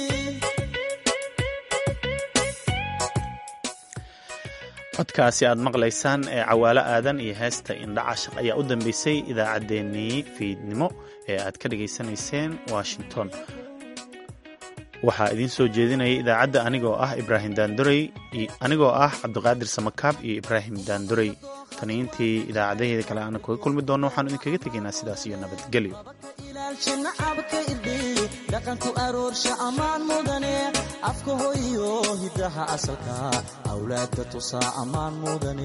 Speaker 2: codkaasi aad maqlaysaan ee cawaalo aadan iyo heesta indhacashaq ayaa u dambeysay idaacaddeenii fiidnimo ee aad ka dhegaysanayseen washington waxaa idiin soo jeedinaya idaacadda anigoo ah ibraahim daandorey anigoo ah cabdiqaadir samakaab iyo ibraahim daandorey taniintii idaacadaheeda kale aana kaga kulmi doonno waxaanu idinkaga tegaynaa sidaas iyo nabadgelyo
Speaker 5: nacabka irdhiy dhaqanku aroorsha ammaan mudane afka hoyo hiddaha asalka awlaadka tusaa ammaan mudane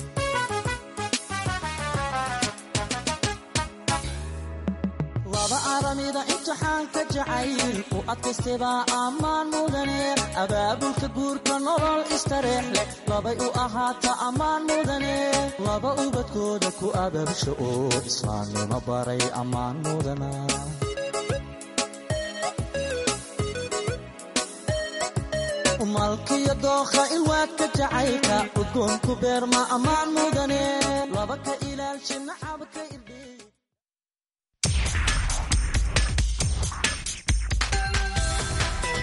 Speaker 5: laba aramida imtixaanka jacayl u adkaystaybaa ammaan mudane abaabulka guurka nolol istareex leh labay u ahaata ammaan mudane laba ubadkooda ku abaabsha oo islaamnimo baray ammaan mudana malkiyo dookha ilwaadka jacaylka udgoonku beerma ammaan mudane laba ka ilaalsha nacabka